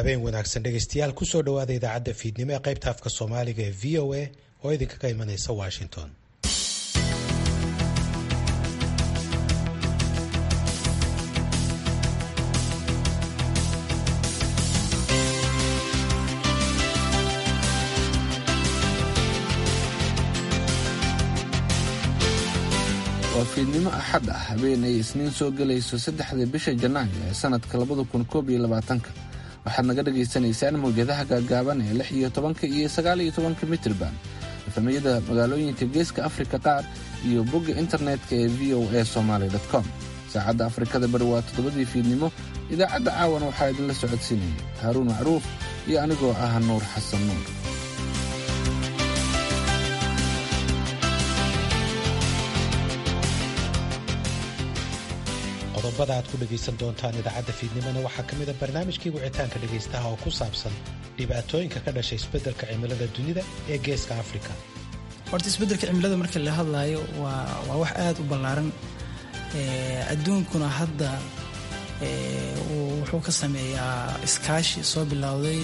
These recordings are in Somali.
habeen wanaagsan dhegaystayaal kusoo dhowaada idaacadda fiidnimo ee qaybta afka soomaaliga ee v o a oo idinkaga imanaysa washington waa fiidnimo axad ah habeen ay isniin soo gelayso saddexda bisha janaayo ee sanadka labada kun koob iyo labaatanka waxaad naga dhagaysanaysaan mawjadaha gaagaaban ee lix iyo tobanka iyo sagaal iyo tobanka mitrban efamiyada magaalooyinka geeska afrika qaar iyo bogga internetka ee v o a somaly com saacadda afrikada bari waa toddobadii fiidnimo idaacadda caawana waxaa idinla socodsiinaya haaruun macruuf iyo anigoo ah nuur xasan nuur qodobada aad ku dhegaysan doontaan idaacadda fiidnimona waxaa ka mid a barnaamijkii wicitaanka dhegaystaha oo ku saabsan dhibaatooyinka ka dhashay isbeddelka cimilada dunida ee geeska afrika horta isbeddelka cimilada marka la hadlaayo waa waa wax aada u ballaaran adduunkuna hadda wuxuu ka sameeyaa iskaashi soo bilowday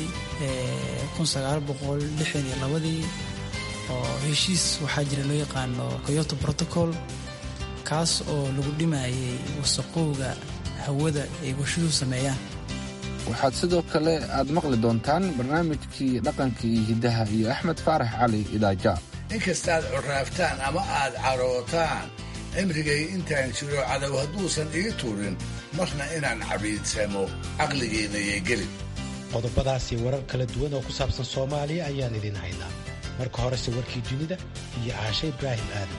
ii oo heshiis waxaa jira loo yaqaano coyoto protocol kaas oo lagu dhimayay wasaqowga hawada ay warshaduhu sameeyaan waxaad sidoo kale aad maqli doontaan barnaamijkii dhaqanka iyo hiddaha iyo axmed faarax cali idaaja inkastaad coraaftaan ama aad carootaan cimrigay intaan jiro cadow hadduusan ii turin marna inaan cabiidsamo caqligeennayay gelin qodobadaasi warar kala duwan oo ku saabsan soomaaliya ayaan idiin haynaa marka horese warkii dunida iyo caashe ibraahim aadan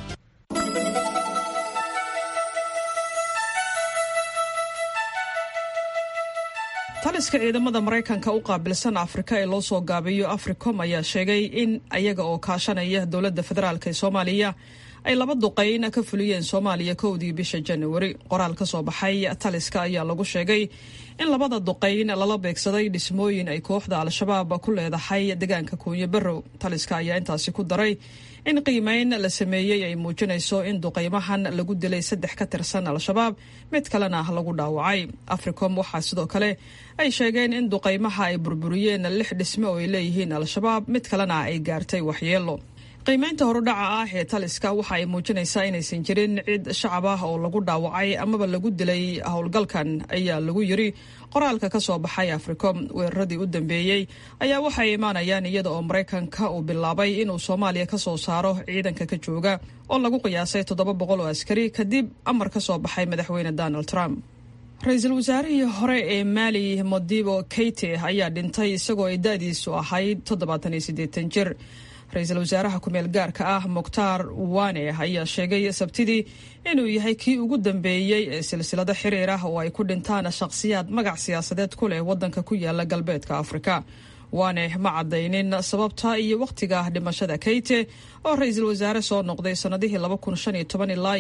taliska ciidamada maraykanka u qaabilsan afrika ee loo soo gaabiyo africom ayaa sheegay in ayaga oo kaashanaya dowladda federaalk ee soomaaliya ay laba duqayn ka fuliyeen soomaaliya kowdii bisha januari qoraal ka soo baxay taliska ayaa lagu sheegay in labada duqayn lala beegsaday dhismooyin ay kooxda al-shabaab ku leedahay deegaanka kuunyo barrow taliska ayaa intaasi ku daray in qiimeyn la sameeyey ay muujinayso in duqaymahan lagu dilay saddex ka tirsan al-shabaab mid kalena lagu dhaawacay africom waxaa sidoo kale ay sheegeen in duqaymaha ay burburiyeen lix dhisme oo ay leeyihiin al-shabaab mid kalena ay gaartay waxyeelo qiimeynta horudhaca ah ee taliska waxa ay muujinaysaa inaysan jirin cid shacab ah oo lagu dhaawacay amaba lagu dilay howlgalkan ayaa lagu yiri qoraalka ka soo baxay africom weeraradii u dambeeyey ayaa waxay imaanayaan iyada oo maraykanka uu bilaabay inuu soomaaliya ka soo saaro ciidanka ka jooga oo lagu qiyaasay toddoba boqol oo askari kadib amar ka soo baxay madaxweyne donald trump ra-iisul wasaarihii hore ee maali modibo keite ayaa dhintay isagoo ay da-diisu ahayd toddobaatan iyo siddeetan jir ra-iisul wasaaraha ku-meel gaarka ah mukhtaar wane ayaa sheegay sabtidii inuu yahay kii ugu dambeeyey ee silsilado xiriir ah oo ay ku dhintaan shakhsiyaad magac siyaasadeed ku leh waddanka ku yaala galbeedka afrika wane ma caddaynin sababta iyo wakhtiga dhimashada keyte oo ra-iisul wasaare soo noqday sannadihii ilaa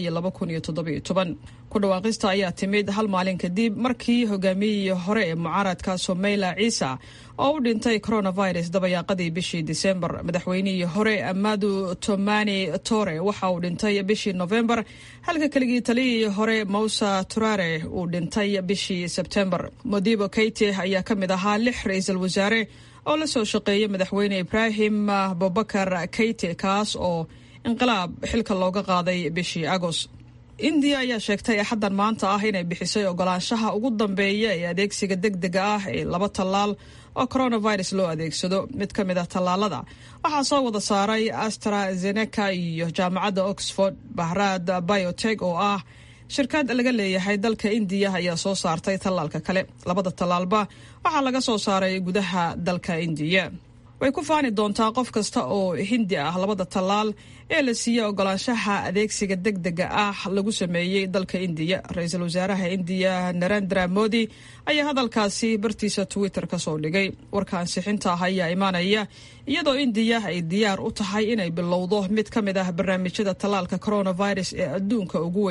iyo ku dhawaaqista ayaa timid hal maalin kadib markii hogaamiyihii hore ee mucaaradka someyla ciisa oo u dhintay coronavirus dabayaaqadii bishii disembar madaxweynihii hore amadu tomani tore waxa uu dhintay bishii novembar halka keligii taliyihii hore mousa turare uu dhintay bishii sebtembar modibo keite ayaa ka mid ahaa lix ra-iisul wasaare oo la soo shaqeeyay madaxweyne ibraahim abubakar keite kaas oo inqilaab xilka looga qaaday bishii agoost indiya ayaa sheegtay axaddan maanta ah inay bixisay ogolaanshaha ugu dambeeya ee adeegsiga deg dega ah ee laba tallaal oo coronavirus loo adeegsado mid ka mid ah tallaalada waxaa soo wada saaray astrazeneca iyo jaamacadda oxford bahraad biotech oo ah shirkad laga leeyahay dalka indiya ayaa soo saartay tallaalka kale labada tallaalba waxaa laga soo saaray gudaha dalka indiya way ku faani doontaa qof kasta oo hindi ah labada tallaal ee la siiyey ogolaanshaha adeegsiga deg dega ah lagu sameeyey dalka indiya ra-iisul wasaaraha indiya narendra modi ayaa hadalkaasi bartiisa twitter ka soo dhigay warka ansixinta ah ayaa imaanaya iyadoo indiya ay diyaar u tahay inay bilowdo mid ka mid ah barnaamijyada tallaalka coronavirus ee adduunka ugu weyn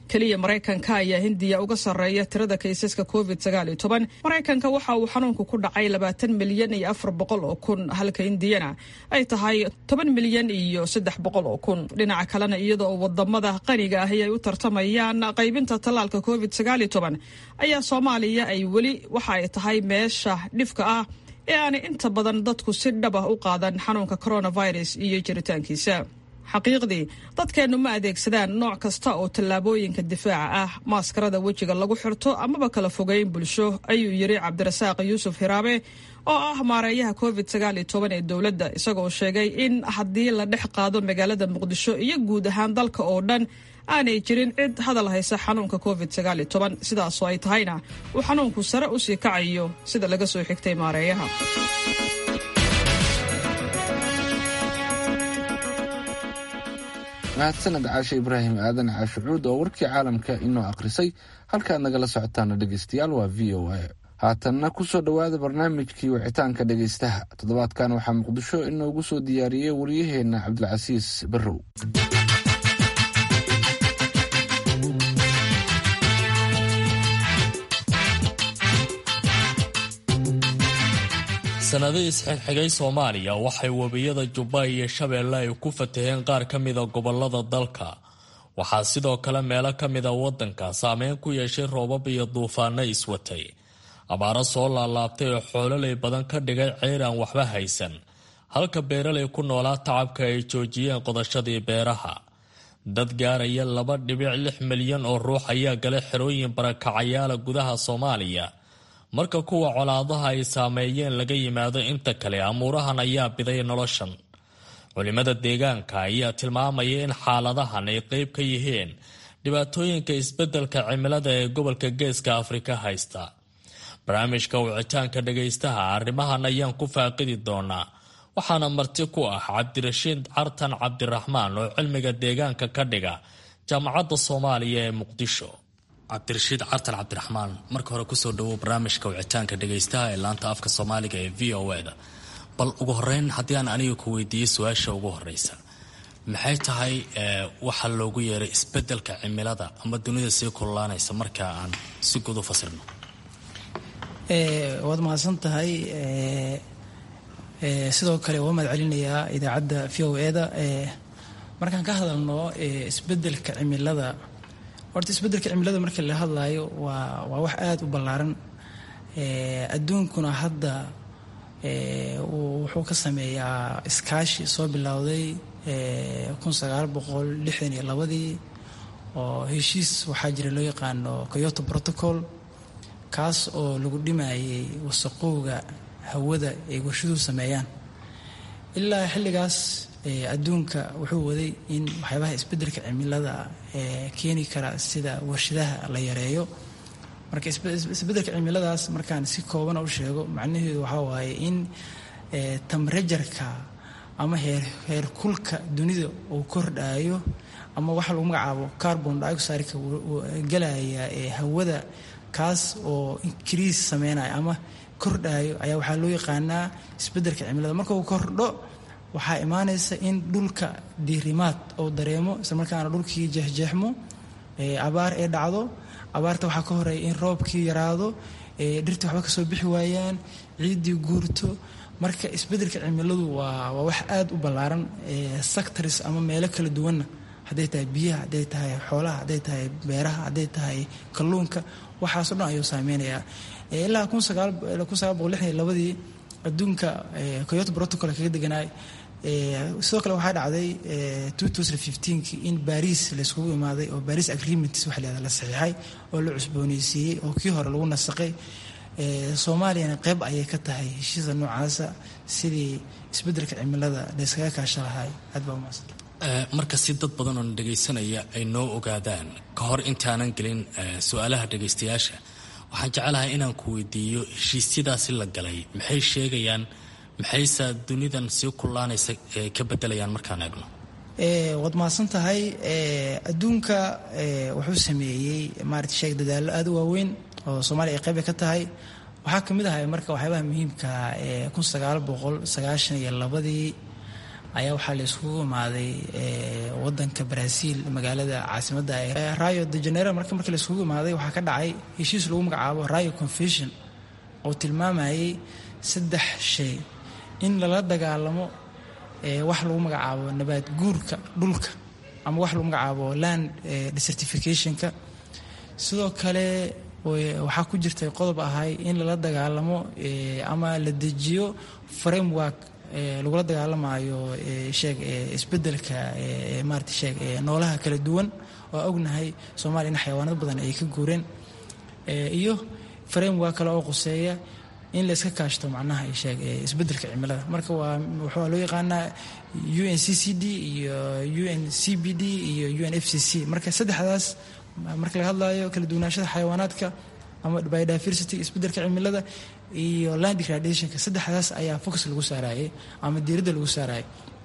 keliya maraykanka ayaa hindiya uga sarreeya tirada kaysaska covid maraykanka waxa uu xanuunku ku dhacay labaatan milyan iyo afar boqol oo kun halka hindiyana ay tahay toban milyan iyo saddex boqol oo kun dhinaca kalena iyada oo wadamada qaniga ahi ay u tartamayaan qaybinta tallaalka covid ayaa soomaaliya ay weli waxa ay tahay meesha dhifka ah ee aanay inta badan dadku si dhab ah u qaadan xanuunka coronavirus iyo jiritaankiisa xaqiiqdii dadkeennu ma adeegsadaan nooc kasta oo tallaabooyinka difaaca ah maaskarada wejiga lagu xirto amaba kala fogeyn bulsho ayuu yidhi cabdirasaaq yuusuf hiraabe oo ah maareeyaha covid ee dowladda isagoo sheegay in haddii la dhex qaado magaalada muqdisho iyo guud ahaan dalka oo dhan aanay jirin cid hadal haysa xanuunka covid sidaasoo ay tahayna uu xanuunku sare u sii kacayo sida laga soo xigtay maareeyaha mahadsaned caashe ibraahim aadan caashucuud oo warkii caalamka inoo akhrisay halkaad nagala socotaana dhegeystayaal waa v o a haatanna kusoo dhowaada barnaamijkii wicitaanka dhegeystaha toddobaadkan waxaa muqdisho inoogu soo diyaariyey waryaheenna cabdilcasiis barrow sanadihii isxigxigay soomaaliya waxay webiyada jubba iyo shabeelle ay ku fataheen qaar ka mida gobolada dalka waxaa sidoo kale meelo ka mida waddanka saameyn ku yeeshay roobab iyo duufaano iswatay abaaro soo laalaabtay oo xoololay badan ka dhigay ceyr aan waxba haysan halka beeralay ku noolaa tacabka ay joojiyeen qodashadii beeraha dad gaaraya laba dhibic lix milyan oo ruux ayaa galay xerooyin barakacayaala gudaha soomaaliya marka kuwa colaadaha ay saameeyeen laga yimaado inta kale amuurahan ayaa biday noloshan culimada deegaanka ayaa tilmaamaya in xaaladahan ay qeyb ka yihiin dhibaatooyinka isbeddelka cimilada ee gobolka geeska afrika haysta barnaamijka wicitaanka dhagaystaha arrimahan ayaan ku faaqidi doonaa waxaana marti ku ah cabdirashiid cartan cabdiraxmaan oo cilmiga deegaanka ka dhiga jaamacadda soomaaliya ee muqdisho cabdirashiid cartan cabdiraxmaan marka hore kusoo dhawow barnaamijka wicitaanka dhagaystaha ee laanta afka soomaaliga ee v o e da bal ugu horeyn haddii aan aniga ku weydiiyo su-aasha ugu horeysa maxay tahay waxa loogu yeeray isbedelka cimilada ama dunida sii kululaanaysa marka aan si guud u fasirno waad mahadsan tahay sidoo kale waa mahad celinayaa idaacadda v o e da markaan ka hadalno isbedelka cimilada horta isbedelka cimilada marka la hadlayo waa waa wax aada u ballaaran adduunkuna hadda wuxuu ka sameeyaa iskaashi soo bilowday kun sagaal boqol lixdan iyo labadii oo heshiis waxaa jira loo yaqaano coyoto protocol kaas oo lagu dhimayay wasaqowga hawada ay warshaduhu sameeyaan ilaa xilligaas adduunka wuxuu waday in waxyaabaha isbedelka cimilada keeni kara sida warshadaha la yareeyo marka isbedelka cimiladaas markaan si koobana u sheego macnaheedu waxaa waaye in tamrejarka ama heer kulka dunida uu kordhayo ama waxa lagu magacaabo carbon dioxideka galaya hawada kaas oo increase sameynaya ama kordhayo ayaa waxaa loo yaqaanaa isbedelka cimilada marka uu kordho waxaa imaanaysa in dhulka diirimaad oo dareemo islamarkaana dhulkii jeexjeexmo abaar ee dhacdo abaarta waxaa ka horeeya in roobkii yaraado dhirtii waxba kasoo bixi waayaan ciiddii guurto marka isbedelka cimiladu waa waa wax aada u ballaaran sectors ama meelo kala duwanna hadday tahay biyaha hadday tahay xoolaha hadday tahay beeraha hadday tahay kalluunka waxaasoo dhan ayuu saameynayaa ilaa kun sagaal kun sagaal boqol lixdan iyo labadii adduunka coyoto protocol kaga deganaay sidoo kale waxaa dhacday ki in baris layskugu imaaday oo baris agreements waxa la la saxiixay oo la cusbooneysiiyey oo kii hore lagu nasaqay soomaaliyana qeyb ayay ka tahay heshiisa noocaasa sidii isbedelka cimilada layskaga kaasha lahay aad baa umaasan marka si dad badan oo dhegaysanaya ay noo ogaadaan ka hor intaanan gelin su-aalaha dhegaystayaasha waxaan jecelahay inaan ku weydiiyo heshiisyadaasi la galay maxay sheegayaan maxayse dunidan sii kullaanaysa ka bedelayaan markaan eegno waad mahadsan tahay adduunka wuxuu sameeyey maarata sheeg dadaallo aada u waaweyn oo soomaaliya ay qayba ka tahay waxaa ka mid ahay marka waxyaabaha muhiimka kun sagaal boqol sagaashan iyo labadii ayaa waxaa la iskugu imaaday wadanka brazil magaalada caasimadda rayo de janeiro marka markii la iskugu imaaday waxaa ka dhacay heshiis lagu magacaabo rayo confession oo tilmaamayay saddex shay in lala dagaalamo wax lagu magacaabo nabaad guurka dhulka ama wax lagu magacaabo land desertificationka sidoo kale waxaa ku jirtay qodob ahay in lala dagaalamo ama la dejiyo framework lagula dagaalamayo sheeg isbedelka maarata sheeg noolaha kala duwan oo ognahay soomaaliya in xayawaanad badan ay ka guureen iyo framework kale oo quseeya in la iska kaashto macnaha sheeg isbedelka cimilada marka waa waxaa loo yaqaanaa u n c c d iyo u n c b d iyo u n f c c marka saddexdaas marka laga hadlayo kala duwanaashada xayawaanaadka ama biodiversity isbedelka cimilada iyo land degradationka saddexdaas ayaa focus lagu saarayay ama diiradda lagu saarayay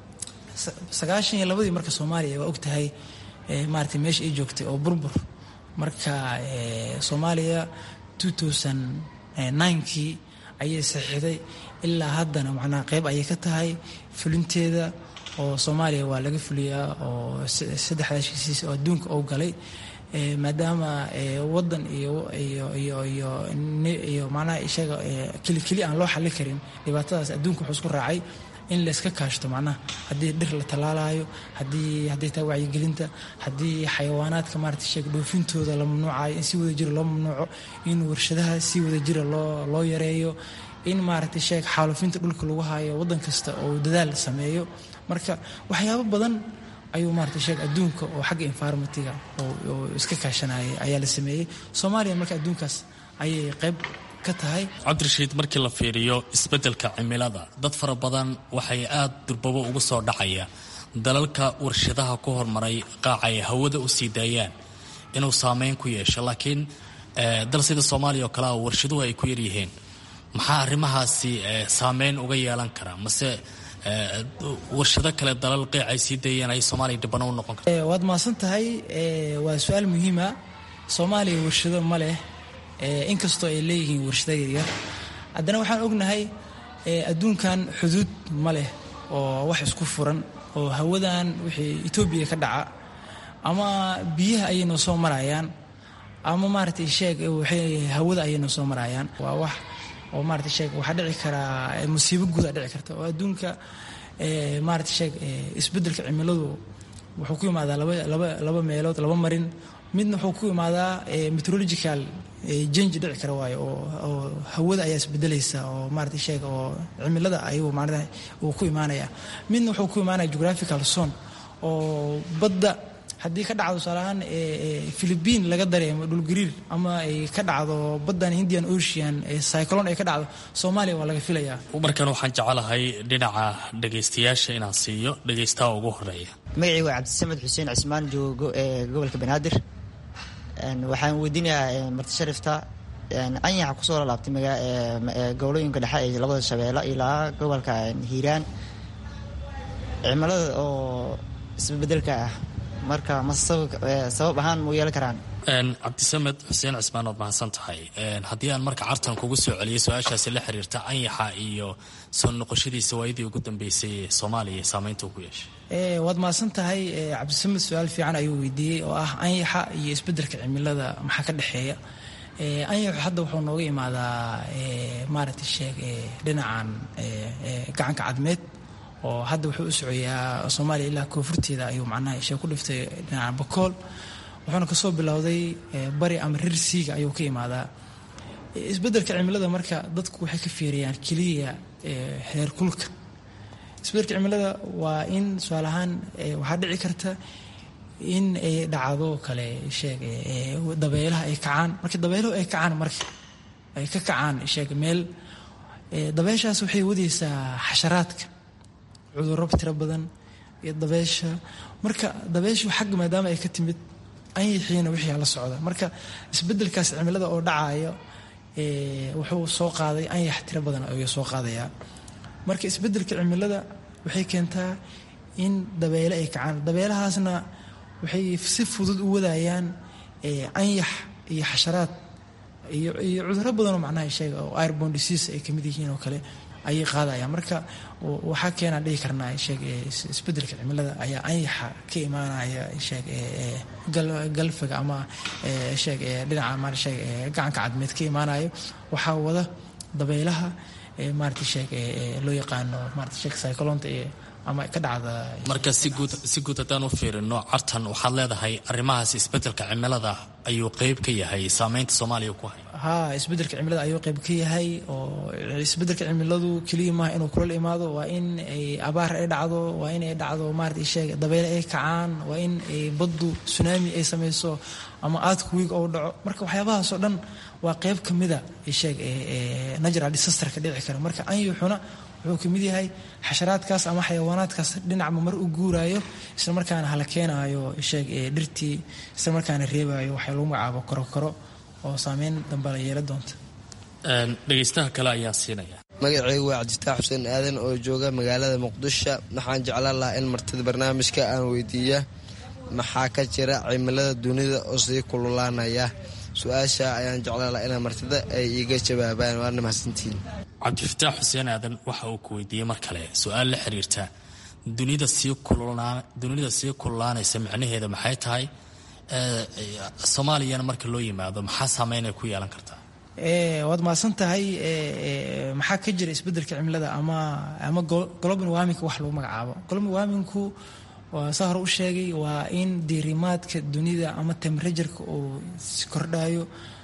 sagaashan iyo labadii marka soomaaliya waa ogtahay maarata meesha ay joogtay oo burbur marka soomaaliya two thousand ninkii ayay saxiixday ilaa haddana macnaha qeyb ayay ka tahay fulinteeda oo soomaaliya waa laga fuliyaa oo saddexdaas heshiis oo adduunka oo galay maadaama wadan iyo iyo iyo iyo iyo macnaha isaga keli keli aan loo xallin karin dhibaatadaas adduunka wuxuu isku raacay in layska kaashto macnaha haddii dhir la tallaalayo haddii hadday tahay wacyigelinta haddii xayawaanaadka maarata sheeg dhoofintooda la mamnuucayo in si wada jira loo mamnuuco in warshadaha si wada jira loo loo yareeyo in maaragtay sheeg xaalufinta dhulka lagu hayo waddan kasta oo dadaal sameeyo marka waxyaabo badan ayuu maarata sheeg adduunka oo xagga environmentiga oo iska kaashanayay ayaa la sameeyey soomaaliya marka adduunkaas ayay qayb ka tahay cabdirashiid markii la fiiriyo isbeddelka cimilada dad fara badan waxay aada durbabo ugu soo dhacaya dalalka warshadaha ku hormaray qaaca ay hawada u sii daayaan inuu saameyn ku yeesho laakiin dal sida soomaaliya oo kale a warshaduhu ay ku yaryihiin maxaa arrimahaasi saameyn uga yeelan karaa mase warshado kale dalal qeyc ay sii dayeen ay soomaaliya dhibano u noqon karta waad mahadsan tahay waa su-aal muhiima soomaaliya warshado ma leh inkastoo ay leeyihiin warshado yaryar haddana waxaan ognahay adduunkan xuduud ma leh oo wax isku furan oo hawadan wixii etoobiya ka dhaca ama biyaha ayay noo soo marayaan ama maaragtay sheeg hawada ayay noo soo marayaan waa wax oo maarata sheeg waxaa dhici karaa musiibo guudaa dhici karta oo adduunka maarata sheeg isbeddelka cimiladu wuxuu ku imaadaa laba laba laba meelood laba marin midna wuxuu ku imaadaa meteorological jange dhici kara waayo oo oo hawada ayaa isbedelaysa oo maarata sheeg oo cimilada ayuu maarata uu ku imaanaya midna wuxuu ku imaanaya geographical zone oo badda haddii ka dhacdo tusaalahaan philibiin laga dareemo dhulgariir ama ay ka dhacdo baddan indian ocean cyclon ay ka dhacdo soomaaliya waa laga filayaa markan waxaan jecelahay dhinaca dhagaystayaasha inaan siiyo dhagaystaha ugu horeeya magacii waa cabdisamed xuseen cismaan joogo ee gobolka banaadir waxaan weydiinayaa marti sharifta anyaxa kusoo lalaabtay gobolooyinka dhexe ee labada shabeelle ilaa gobolka hiiraan cimilada oo isbebedelka ah marka ma sabab ahaan mu yeelan karaan cabdisamed xuseen cismaan waad mahadsan tahay haddii aan marka cartan kugu soo celiyay su-aashaasi la xiriirta anyaxa iyo soo noqoshadiisa waayadii ugu dambeysay ee soomaaliya saameynta uu ku yeeshay waad mahadsan tahay cabdisamed su-aal fiican ayuu weydiiyey oo ah anyaxa iyo isbeddelka cimilada maxaa ka dhexeeya anyaxu hadda wuxuu nooga imaadaa maaragtay sheeg dhinacan gacanka cadmeed oo hadda wuxuu u socoyaa soomaaliya ilaa koonfurteeda ayuu macnaha ishee ku dhiftay dhinaca bakool wuxuuna kasoo bilowday bari ama rir siiga ayuu ka imaadaa isbeddelka cimilada marka dadku waxay ka fiiriyaan keliya heer kulka isbeddelka cimilada waa in tusaale ahaan waxaa dhici karta in ay dhacdo kale sheeg dabeelaha ay kacaan marka dabeeluhu ay kacaan marka ay ka kacaan sheeg meel dabeeshaas waxay wadaysaa xasharaadka cudurro tiro badan iyo dabeesha marka dabeeshu xagga maadaama ay ka timid anyixiina wixii la socda marka isbeddelkaas cimilada oo dhacayo wuxuu soo qaaday anyax tiro badan ayuu soo qaadayaa marka isbeddelka cimilada waxay keentaa in dabeele ay kacaan dabeelahaasna waxay si fudud u wadayaan anyax iyo xasharaad iyo iyo cudurro badanoo macnaha sheega oo airbon disease ay kamid yihiin oo kale ayay qaadayaan marka waxaa keenaan dhihi karnaa sheeg isbedelka cimilada ayaa anyaxa ka imaanaya sheeg galfiga ama sheeg dhinaca ma sheeg gacanka cadmeed ka imaanayo waxaa wada dabaylaha maarata sheeg loo yaqaano maarata sheeg cyclonta iyo ama ka dhacda marka si guud si guud haddaan u fiirino cartan waxaad leedahay arrimahaas isbedelka cimilada ayuu qeyb ka yahay saameynta soomaaliya ku hay haa isbedelka cimilada ayuu qeyb ka yahay oo isbedelka cimiladu keliya maaha inuu kulal imaado waa in ay abaar ay dhacdo waa in ay dhacdo maarata sheeg dabeyle ay kacaan waa in ay baddu tsunami ay samayso ama aadku wiig ou dhaco marka waxyaabahaasoo dhan waa qeyb ka mida sheeg natural disaster ka dhici kara marka anyuxuna wuxuu ka mid yahay xasharaadkaas ama xayawaanaadkaas dhinacba mar u guuraayo isla markaana hala keenaayo sheeg dhirtii isla markaana reebaayo waxaa lagu magacaabo korokoro oo saameyn dambe la yeela doonta dhegaystaha kale ayaan siinaya magacaygu waa cabdistaax xuseen aadan oo jooga magaalada muqdisho waxaan jeclaan lahaa in martida barnaamijka aan weydiiya maxaa ka jira cimilada dunida oo sii kululaanaya su-aasha ayaan jeclaan lahaa inaa martida ay iiga jawaabaan waana mahadsantiin cabdifataax xuseen aadan waxa uu ku weydiiyey mar kale su-aal la xiriirta dunida sii dunida sii kululaanaysa micnaheeda maxay tahay soomaaliyana marka loo yimaado maxaa saameyn ay ku yeelan kartaa waad mahadsan tahay maxaa ka jira isbedelka cimilada ama ama global warming wax lagu magacaabo global warmingku waa saa hore u sheegay waa in diirimaadka dunida ama temperatureka uu kordhayo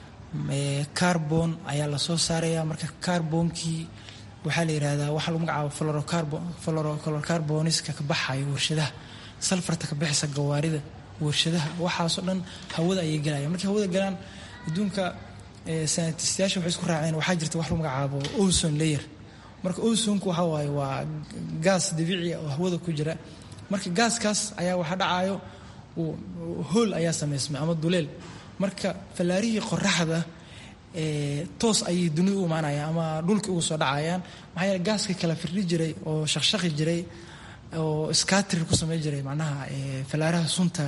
carbon ayaa lasoo saaraya marka carbonkii waxaa la yirahdaa waxaa lagu magacaabo florocarboniska ka baxayo warshadaha salfarta ka bixisa gawaarida warshadaha waxaasoo dhan hawada ayay galaya markay hawada galaan adduunka sanatistayaasha waxay isku raaceen waxaa jirta wax lagu magacaabo ozone layer marka ozonku waxa waaye waa gaas dabiici oo hawada ku jira marka gaaskaas ayaa waxa dhacayo hool ayaa samaysmay ama duleel marka fallaarihii qoraxda toos ayay dunida u imaanayaan ama dhulka ugu soo dhacayaan maxaa yeele gaaska kala firdhi jiray oo shaqshaqi jiray oo skatri ku samey jiray macnaha fallaaraha sunta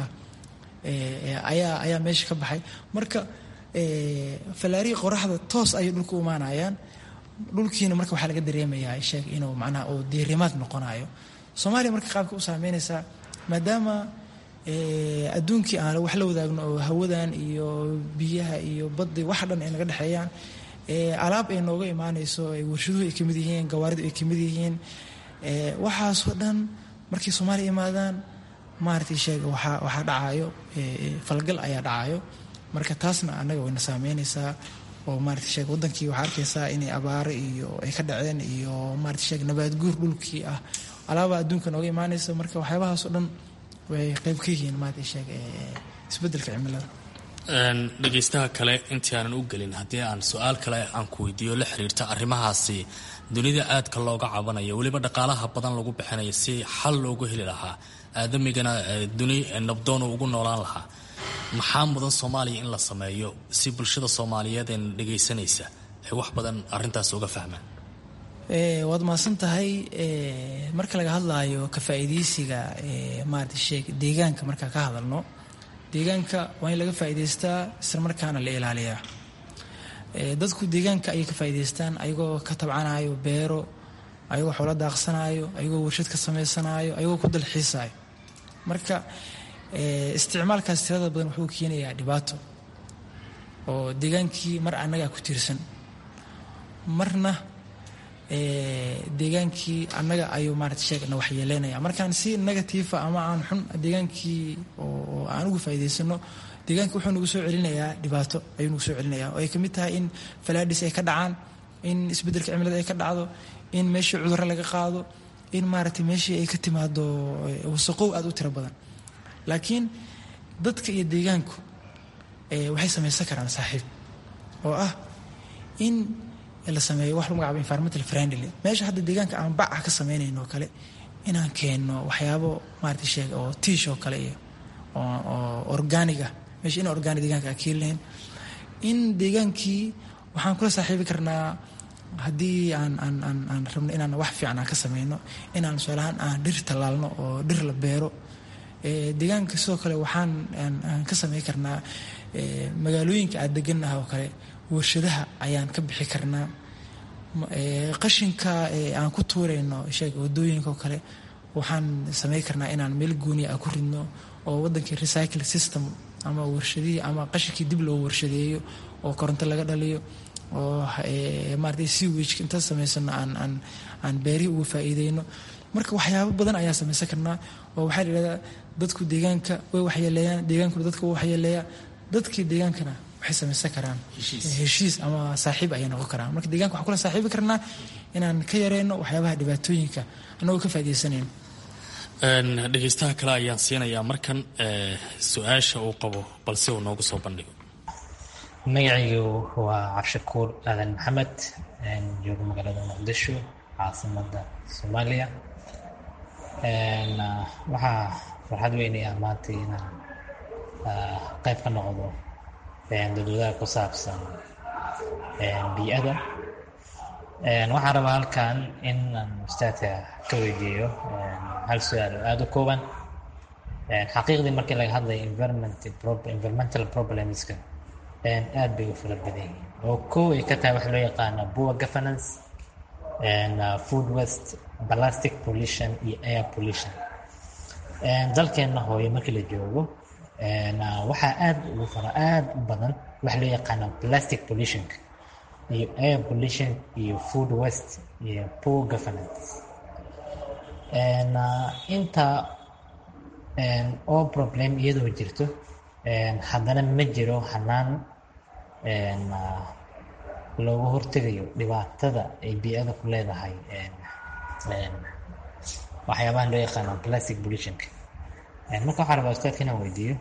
ayaa ayaa meesha ka baxay marka fallaarihii qoraxda toos ayay dhulka u imaanayaan dhulkiina marka waxaa laga dareemayaa sheeg inuu macnaha uu diirimaad noqonayo soomaaliya marka qaabka u saameynaysaa maadaama adduunkii aan wax la wadaagno oo hawadan iyo biyaha iyo baddi wax dhan ay naga dhexeeyaan alaab ay nooga imaanayso warshaduhu ay kamid yihiin gawaaridu ay kamid yihiin waxaasoo dhan markay soomaaliya imaadaan maaragtay sheega waxaa waxaa dhacayo falgal ayaa dhacayo marka taasna annaga wayna saameynaysaa oo maarata sheeg wadankii waxaa arkaysaa inay abaaro iyo ay ka dhaceen iyo maarata sheeg nabaad guur dhulkii ah alaaba adduunka nooga imaanaysa marka waxyaabahaasoo dhan way qayb ka yihiin maarata sheeg isbedelka cimilada dhegaystaha kale intii aanan u gelin haddii aan su-aal kale aan ku weydiiyo la xiriirta arrimahaasi dunida aadka looga cabanayo weliba dhaqaalaha badan lagu bixinayo si xal loogu heli lahaa aadamigana duni nabdoon ugu noolaan lahaa maxaa mudan soomaaliya in la sameeyo si bulshada soomaaliyeed ee dhegaysanaysa ay wax badan arintaas uga fahmaan waad mahadsan tahay marka laga hadlaayo ka faa'iidaysiga maarata sheeg deegaanka markaa ka hadalno deegaanka waa in laga faa'iidaystaa isla markaana la ilaaliyaa dadku deegaanka ayay ka faa'iidaystaan ayagoo ka tabcanayo beero ayagoo xoolo daaqsanayo ayagoo warshad ka samaysanaayo ayagoo ku dalxiisayo marka isticmaalkaas tirada badan wuxuu keenayaa dhibaato oo deegaankii mar annagaa ku tiirsan marna deegaankii annaga ayuu maarata sheegna waxyeeleynaya markaan si negatiifa ama aan xun deegaankii oo aan uga faa'iidaysano deegaanka wuxuu nagu soo celinayaa dhibaato ayuu nagu soo celinaya oo ay ka mid tahay in falaadhis ay ka dhacaan in isbeddelka cimilada ay ka dhacdo in meeshii cudurro laga qaado in maaragtay meeshii ay ka timaado wasaqow aada u tiro badan laakiin dadka iyo deegaanku waxay samaysan karaan saaxiib oo ah in la sameeyo wax lagu magacaabo environmental friendly meesha hadda deegaanka aan bac ah ka sameynayno oo kale inaan keenno waxyaabo maarata sheeg oo tiish oo kale iyo oo organig ah meesha in organig deegaanka aan keeni lahayn in deegaankii waxaan kula saaxiibi karnaa haddii aan aan aan aan rabno inaan wax fiican aan ka sameyno inaan tusaalahaan aan dhir tallaalno oo dhir la beero deegaanka sidoo kale waxaan aan ka sameyn karnaa magaalooyinka aad degannaha oo kale warshadaha ayaan ka bixi karnaa qashinka aan ku tuurayno sheeg wadooyinka oo kale waxaan samayn karnaa inaan meel gooniya a ku ridno oo wadankii recycle system ama warshadihii ama qashinkii dib loo warshadeeyo oo koronto laga dhaliyo oo maarata sewage inta samaysano aan aan aan beerihi uga faa'iideyno marka waxyaabo badan ayaa samaysan karnaa oo waxaa la yidhahdaa dadku deegaanka way waxyeeleeyaan deegaankuna dadka way waxyeeleeyaa dadkii deegaankana waxay samaysan karaan heshiis ama saaxiib ayay noqon karaan marka deeganka waxaan kula saaxiibi karnaa inaan ka yareyno waxyaabaha dhibaatooyinka annagoo ka faa'iideysanayno dhegeystaha kale ayaan siinayaa markan su-aasha uu qabo balse uu noogu soo bandhigo magacaygu waa cabshakuur aadan maxamed joogo magaalada muqdisho caasimada soomaaliya waxaa farxad weynaya maanta inaan qayb ka noqdo dadwadaha ku saabsan bii'ada waxaan rabaa halkan in aan ustaadka ka weydiiyo hal su-aal oo aada u kooban xaqiiqdii markii laga hadlayo environmental problemska aad bay u fara badan yihiin oo kow ay ka tahay waxa loo yaqaana poor governance food waste plastic pollution iyo air pollution dalkeenna hooyo markii la joogo waxaa aad ugu fara aad u badan waxa loo yaqaana plastic pollutionka iyo air pollution iyo food waste iyo poor governance inta oo problem iyadoo jirto haddana ma jiro hanaan looga hortegayo dhibaatada ay bii-ada ku leedahay waxyaabahan loo yaqaano plastic pollutionka marka waxaa rabaa ustaadka inaan weydiiyo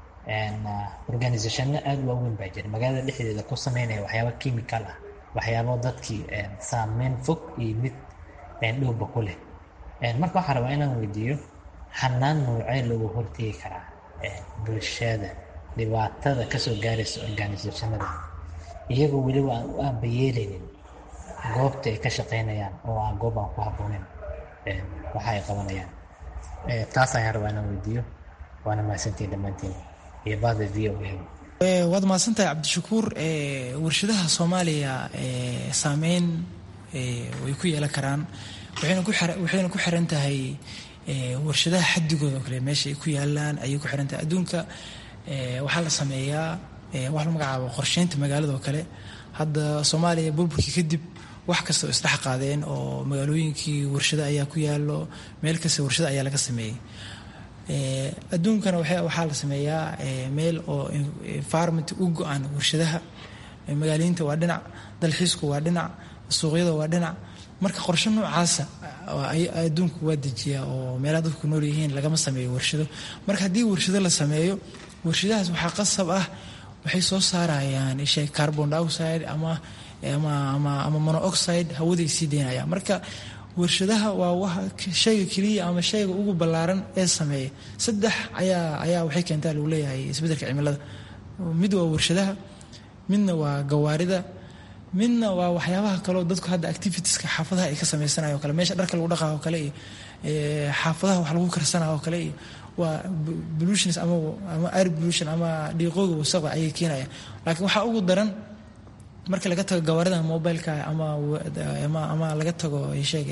organisationno aada waaweyn baa jira magaalada dhexdeeda ku sameynaya waxyaaba chemical ah waxyaabo dadkii saameyn fog iyo mid dhowba ku leh marka waxaa rabaa inaan weydiiyo hanaan noocee looga hortegi karaa bulshada dhibaatada kasoo gaaraysa organisationada iyagoo weliba aan u aabayeeleynin goobta ay ka shaqeynayaan oo aan goob aan ku habbooneyn waxa ay qabanayaan taas ayaan rabaa inaan weydiiyo waana mahadsantiin dhammaantiin iyo bahda v o a waad mahadsantahay cabdishakuur warshadaha soomaaliya saameyn way ku yeelan karaan waxayna ku xiran tahay warshadaha xadigooda oo kale meesha ay ku yaalaan ayay ku xiran tahay adduunka waxaa la sameeyaa wax la magacaabo qorsheynta magaalada oo kale hadda soomaaliya burburkii kadib wax kasta oo isdhex qaadeen oo magaalooyinkii warshado ayaa ku yaalo meel kasta warshado ayaa laga sameeyey adduunkana waxaa la sameeyaa meel oo environment u go-an warshadaha magaaliyiinta waa dhinac dalxiisku waa dhinac suuqyada waa dhinac marka qorshe noocaasa adduunku waa dejiyaa oo meelaha dadku nool yihiin lagama sameeyo warshado marka haddii warshado la sameeyo warshadahaas waxaa qasab ah waxay soo saarayaan ishay carbon dioxide ama ama monooxide hawaday sii deynayaan marka warshadaha waa shayga keliya ama shayga ugu ballaaran ee sameeya saddex ayaa ayaa waxay keentaa lagu leeyahay isbeddelka cimilada mid waa warshadaha midna waa gawaarida midna waa waxyaabaha kaleo dadku hadda activitieska xaafadaha ay ka sameysanayo o kale meesha dharka lagu dhaqayo o kale iyo xaafadaha wax lagu karsanayo o kale iyo waa pollutions ama ama air pollution ama dhiiqooga wasaqda ayay keenayaan laakiin waxaa ugu daran marka laga tago gawaarida mobileka ama ama laga tago sheeg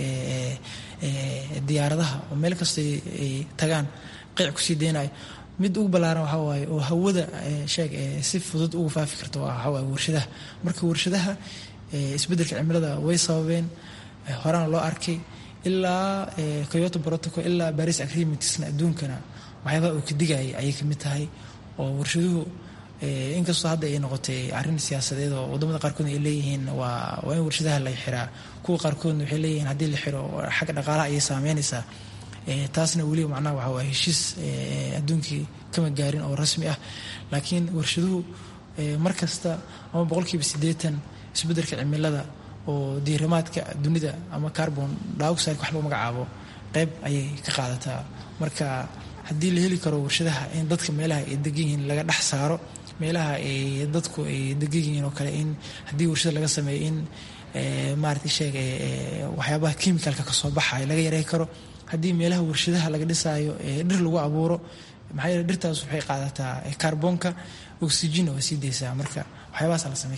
diyaaradaha oo meel kasta ay tagaan qeyc kusii deynayo mid ugu ballaaran waxaa waaye oo hawada sheeg si fudud ugu faafi karta waxaa waaye warshadaha marka warshadaha isbeddelka cimilada way sababeen horena loo arkay ilaa coyoto protocol ilaa baris agreementsna adduunkana waxyaabaha uu ka digayay ayay kamid tahay oo warshaduhu inkastoo hadda ay noqotay arrin siyaasadeed oo wadamada qaarkoodna ay leeyihiin waa waa in warshadaha la xiraa kuwa qaarkoodna waxay leeyihiin haddii la xiro xagga dhaqaalaha ayay saameynaysaa taasna weliba macnaha waxa waa heshiis adduunkii kama gaarin oo rasmi ah laakiin warshaduhu mar kasta ama boqolkiiba siddeetan isbeddelka cimilada oo diirimaadka dunida ama carbon dioxide wax lagu magacaabo qeyb ayay ka qaadataa marka haddii la heli karo warshadaha in dadka meelaha ay degan yihiin laga dhex saaro meelaha ay dadku ay degan yihiin oo kale in haddii warshada laga sameeyo in maarata sheeg waxyaabaha chemicalka kasoo baxaya laga yarey karo haddii meelaha warshadaha laga dhisaayo dhir lagu abuuro maxaa yeele dhirtaas waxay qaadataa kaarboonka oxygen waa sii deysaa marka waxyaabahaasa la sameyn karaa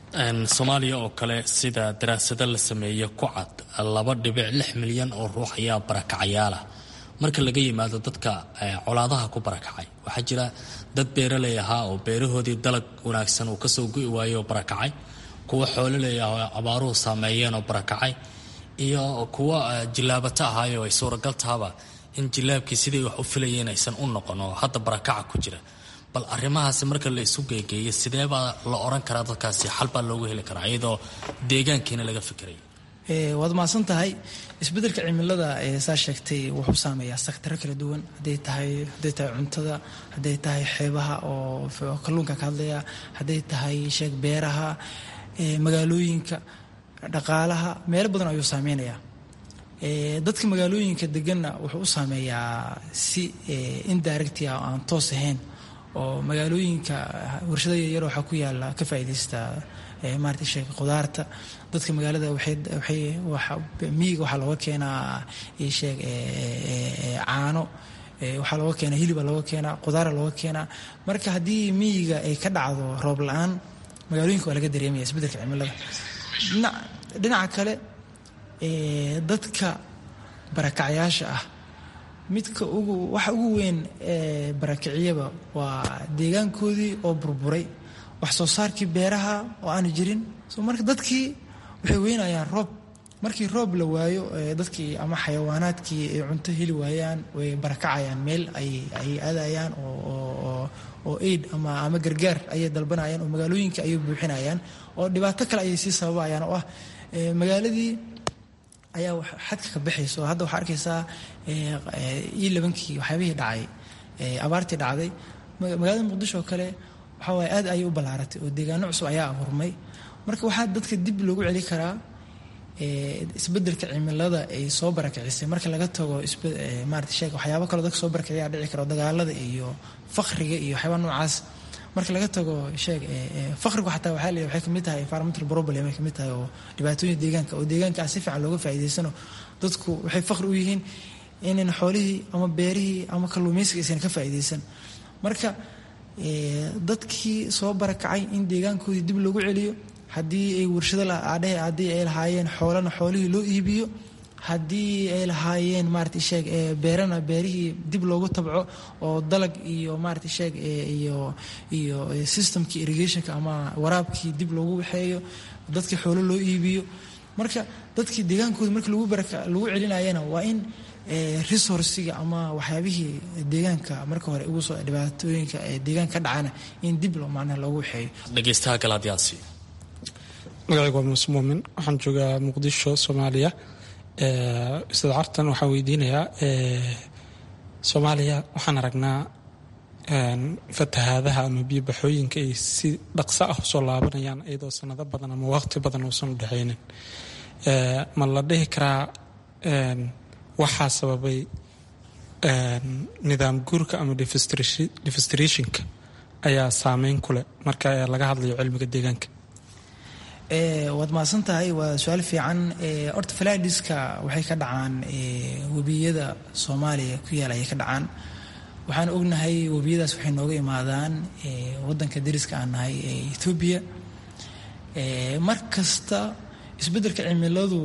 soomaaliya oo kale sida daraasado la sameeye ku cad laba dhibic lix milyan oo ruux ayaa barakacayaalah marka laga yimaado dadka colaadaha ku barakacay waxaa jira dad beeraley ahaa oo beerahoodii dalag wanaagsan uu kasoo gu'i waayey oo barakacay kuwa xoololey ah oo abaaruhu saameeyeen oo barakacay iyo kuwa jilaabato ahaayo ay suuragal tahaba in jilaabkii siday wax u filayeen aysan u noqon oo hadda barakaca ku jira bal arrimahaasi marka la isu geegeeyo sidee baa la oran karaa dadkaasi xal baa loogu heli karaa iyadoo deegaankiina laga fikirayo waad mahadsan tahay isbeddelka cimilada saa sheegtay wuxuu saameeyaa saktaro kala duwan haday tahay hadday tahay cuntada hadday tahay xeebaha oo kalluunka ka hadlaya hadday tahay sheeg beeraha magaalooyinka dhaqaalaha meelo badan ayuu saameynayaa dadka magaalooyinka deganna wuxuu u saameeyaa si indirect ah oo aan toos ahayn oo magaalooyinka warshada yaryar waxaa ku yaala ka faa'iidaysta maarata sheeg qudaarta dadka magaalada miyiga waxaa looga keenaa sheeg caano waxaa looga keenaa hiliba looga keenaa qudaara looga keenaa marka haddii miyiga ay ka dhacdo roob la-aan magaalooyinka waa laga dareemaya isbeddelka cimilada dhinaca kale dadka barakacyaasha ah midka ugu waxa ugu weyn ee barakiciyaba waa deegaankoodii oo burburay wax soo saarkii beeraha oo aanu jirin so marka dadkii waxay weynayaan roob markii roob la waayo dadkii ama xayawaanaadkii ay cunto heli waayaan way barakacayaan meel ay aadayaan oo aid ama gargaar ayay dalbanayaan oo magaalooyinka ayay buuxinayaan oo dhibaato kale ayay sii sababayaan oo ah magaaladii ayaa xadka ka baxaysa oo hadda waxaa arkaysaa io labankii waxyaabihii dhacay abaartii dhacday magaalada muqdisho oo kale waxaa waaye aad ayay u ballaaratay oo deegaano cusub ayaa abuurmay marka waxaa dadka dib loogu celi karaa isbeddelka cimilada ay soo barakicisay marka laga tago maarata sheeg waxyaabo kaloo dadka soo barakiciyaa dhici karo dagaalada iyo faqriga iyo waxyaaba noocaas marka laga tago sheeg faqrigu xataa waxaa leeyahay waxay kamid tahay environmental problem ay kamid tahay oo dhibaatooyin deegaanka oo deegaanka si fiican looga faa'iidaysano dadku waxay faqri u yihiin inan xoolihii ama beerihii ama kalluumaysiga aysan ka faa'iidaysan marka dadkii soo barakacay in deegaankoodii dib loogu celiyo haddii ay warshado adhehe haddii ay lahaayeen xoolana xoolihii loo iibiyo haddii ay lahaayeen maarata sheeg beerana beerihii dib loogu tabco oo dalag iyo maarata sheeg iyo iyo systemkii irrigationka ama waraabkii dib loogu waxeeyo dadkii xoolo loo iibiyo marka dadkii deegaankooda markii lagu baraka lagu celinayana waa in resourciga ama waxyaabihii deegaanka marka hore ugu soo dhibaatooyinka deegaanka ka dhacana in dib loo macnaha loogu waxeeyo dhegeystaha galaadyaasi magacaygu waa muuse muumin waxaan joogaa muqdisho soomaaliya ustaad cartan waxaan weydiinayaa soomaaliya waxaan aragnaa fatahaadaha ama biyobaxooyinka ay si dhaqso ah usoo laabanayaan iyadoo sanado badan ama waqti badan uusan u dhexaynin ma la dhihi karaa waxaa sababay nidaam guurka ama defistrationka ayaa saameyn ku leh marka laga hadlayo cilmiga deegaanka waad mahadsan tahay waa su-aal fiican horta faladiska waxay ka dhacaan webiyada soomaaliya ku yaal ayay ka dhacaan waxaan ognahay webiyadaas waxay nooga imaadaan wadanka dariska aan nahay ee ethoobiya mar kasta isbeddelka cimiladu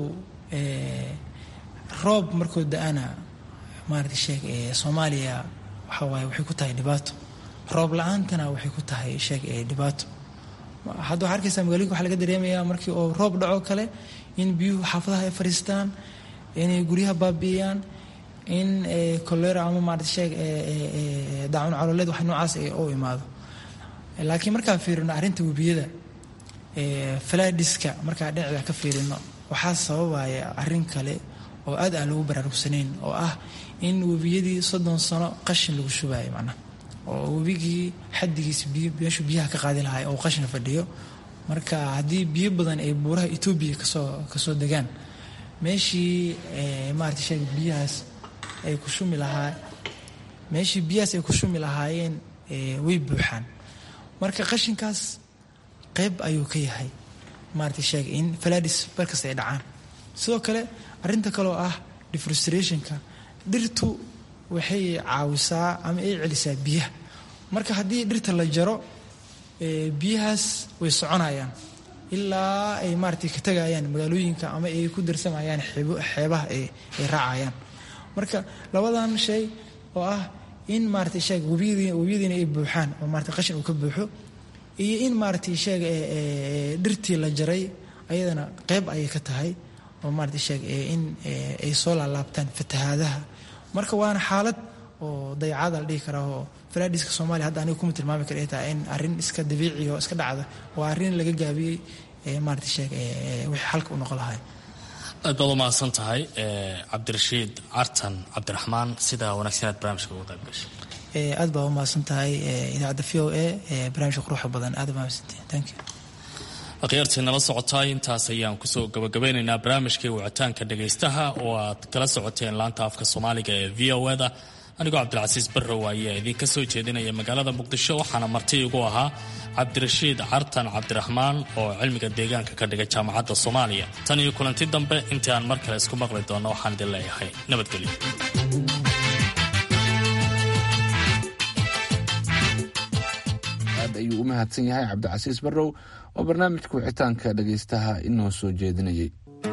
roob markoo da-ana maarata sheeg soomaaliya waxa waaye waxay ku tahay dhibaato roob la-aantana waxay ku tahay sheeg dhibaato hadda waxaa arkaysaa magaloyinka waxaa laga dareemayaa markii oo roob dhaco kale in biyuhu xaafadaha ay fadhiistaan inay guryaha baabi'iyaan in kolera ama maarata sheeg daacun caloleed wax noocaas u imaado laakiin markaan fiirino arrinta webiyada faladiska markaa dhinaceeda ka fiirino waxaa sababaya arrin kale oo aad aan loogu baraarugsanayn oo ah in webiyadii soddon sano qashin lagu shubayo macnaha oo webigii xadigiisa meeshuu biyaha ka qaadi lahay oo qashin fadhiyo marka haddii biyo badan ay buuraha etoobiya kasoo kasoo degaan meeshii maarata sheeg biyahaas ay ku shumi lahaa meeshii biyahaas ay ku shumi lahaayeen way buuxaan marka qashinkaas qayb ayuu ka yahay maarata sheeg in faladis barkasta ay dhacaan sidoo kale arrinta kaleoo ah defrustrationka dhirtu waxay caawisaa ama ay celisaa biyaha marka haddii dhirta la jaro biyahaas way soconayaan ilaa ay maaragtay ka tegayaan magaalooyinka ama ay ku darsamayaan xeebaha ay raacayaan marka labadan shay oo ah in maaragtay sheeg webiyadiina ay buuxaan oo maarata qashin uu ka buuxo iyo in maaragtay sheeg dhirtii la jaray ayadana qeyb ayay ka tahay oo maaragtay sheeg in ay soo laalaabtaan fatahaadaha marka waana xaalad oo dayacada la dhihi karaa oo falaadhiska soomaaliya hadda aniga kuma tilmaami kara ay tahay in arrin iska dabiiciya oo iska dhacda waa arrin laga gaabiyey maaragtay sheeg wixii xalka u noqon lahay aad baad u mahadsan tahay cabdirashiid cartan cabdiraxmaan sida wanaagsan aad barnaamijka uga qayb gashay aad baa u mahadsan tahay idaacadda v o a barnaamijka quruxda badan aad baa mahadsantahay thank you akhyaartii nala socotaay intaas ayaan kusoo gabagabeynaynaa barnaamijkii wicitaanka dhagaystaha oo aad kala socoteen laanta afka soomaaliga ee v o da anigoo cabdilcasiis barrow ayaa idinka soo jeedinaya magaalada muqdisho waxaana marti igu ahaa cabdirashiid cartan cabdiraxmaan oo cilmiga deegaanka ka dhigay jaamacadda soomaaliya tan iyo kulanti dambe intii aan mar kale isku maqli doonno waxaan idin leeyahay nabadgelyo aad ayuu u mahadsan yahay cabdicasiis barrow oo barnaamijka wicitaanka dhagaystaha inoo soo jeedinayay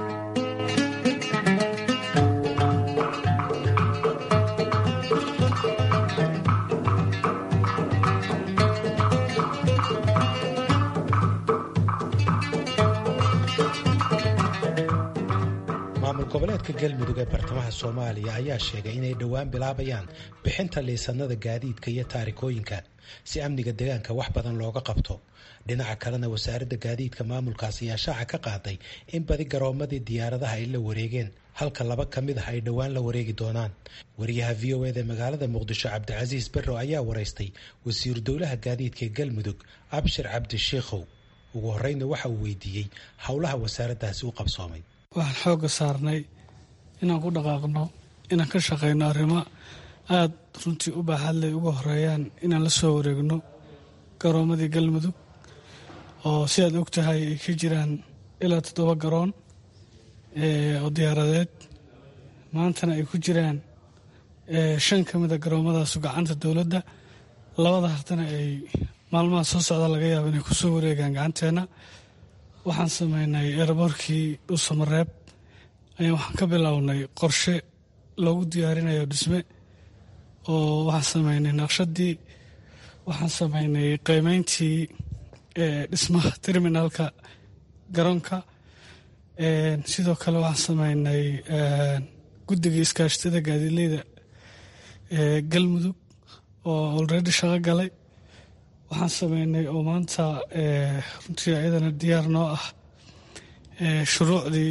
maamul goboleedka galmudug ee bartamaha soomaaliya ayaa sheegay inay dhowaan bilaabayaan bixinta liisanada gaadiidka iyo taarikooyinka si amniga deegaanka wax badan looga qabto dhinaca kalena wasaaradda gaadiidka maamulkaas ayaa shaaca ka qaaday in badi garoomadii diyaaradaha ay la wareegeen halka laba ka mid ah ay dhowaan la wareegi doonaan wariyaha v o eda magaalada muqdisho cabdicasiis barrow ayaa waraystay wasiiru dowlaha gaadiidka ee galmudug abshir cabdishiikhow ugu horeyna waxa uu weydiiyey howlaha wasaaraddaasi u qabsoomay waxaan xoogga saarnay inaan ku dhaqaaqno inaan ka shaqayno arrimo aada runtii u baaxadley uga horeeyaan inaan la soo wareegno garoomadii galmudug oo si aad og tahay ay ka jiraan ilaa toddoba garoon oo diyaaradeed maantana ay ku jiraan shan ka mida garoomadaasu gacanta dowladda labada hartana ay maalmaha soo socda laga yaabo inay kusoo wareegaan gacanteenna waxaan sameynay eeraboorkii dhuusamareeb ayaa waxaan ka bilownay qorshe loogu diyaarinayo dhisme oo waxaan sameynay naqshadii waxaan sameynay qiimeyntii dhismaha terminalka garoonka sidoo kale waxaan sameynay guddiga iskaashatada gaadiidleyda galmudug oo olredy shaqo galay waxaan sameynay oo maanta runtii ayadana diyaar noo ah shuruucdii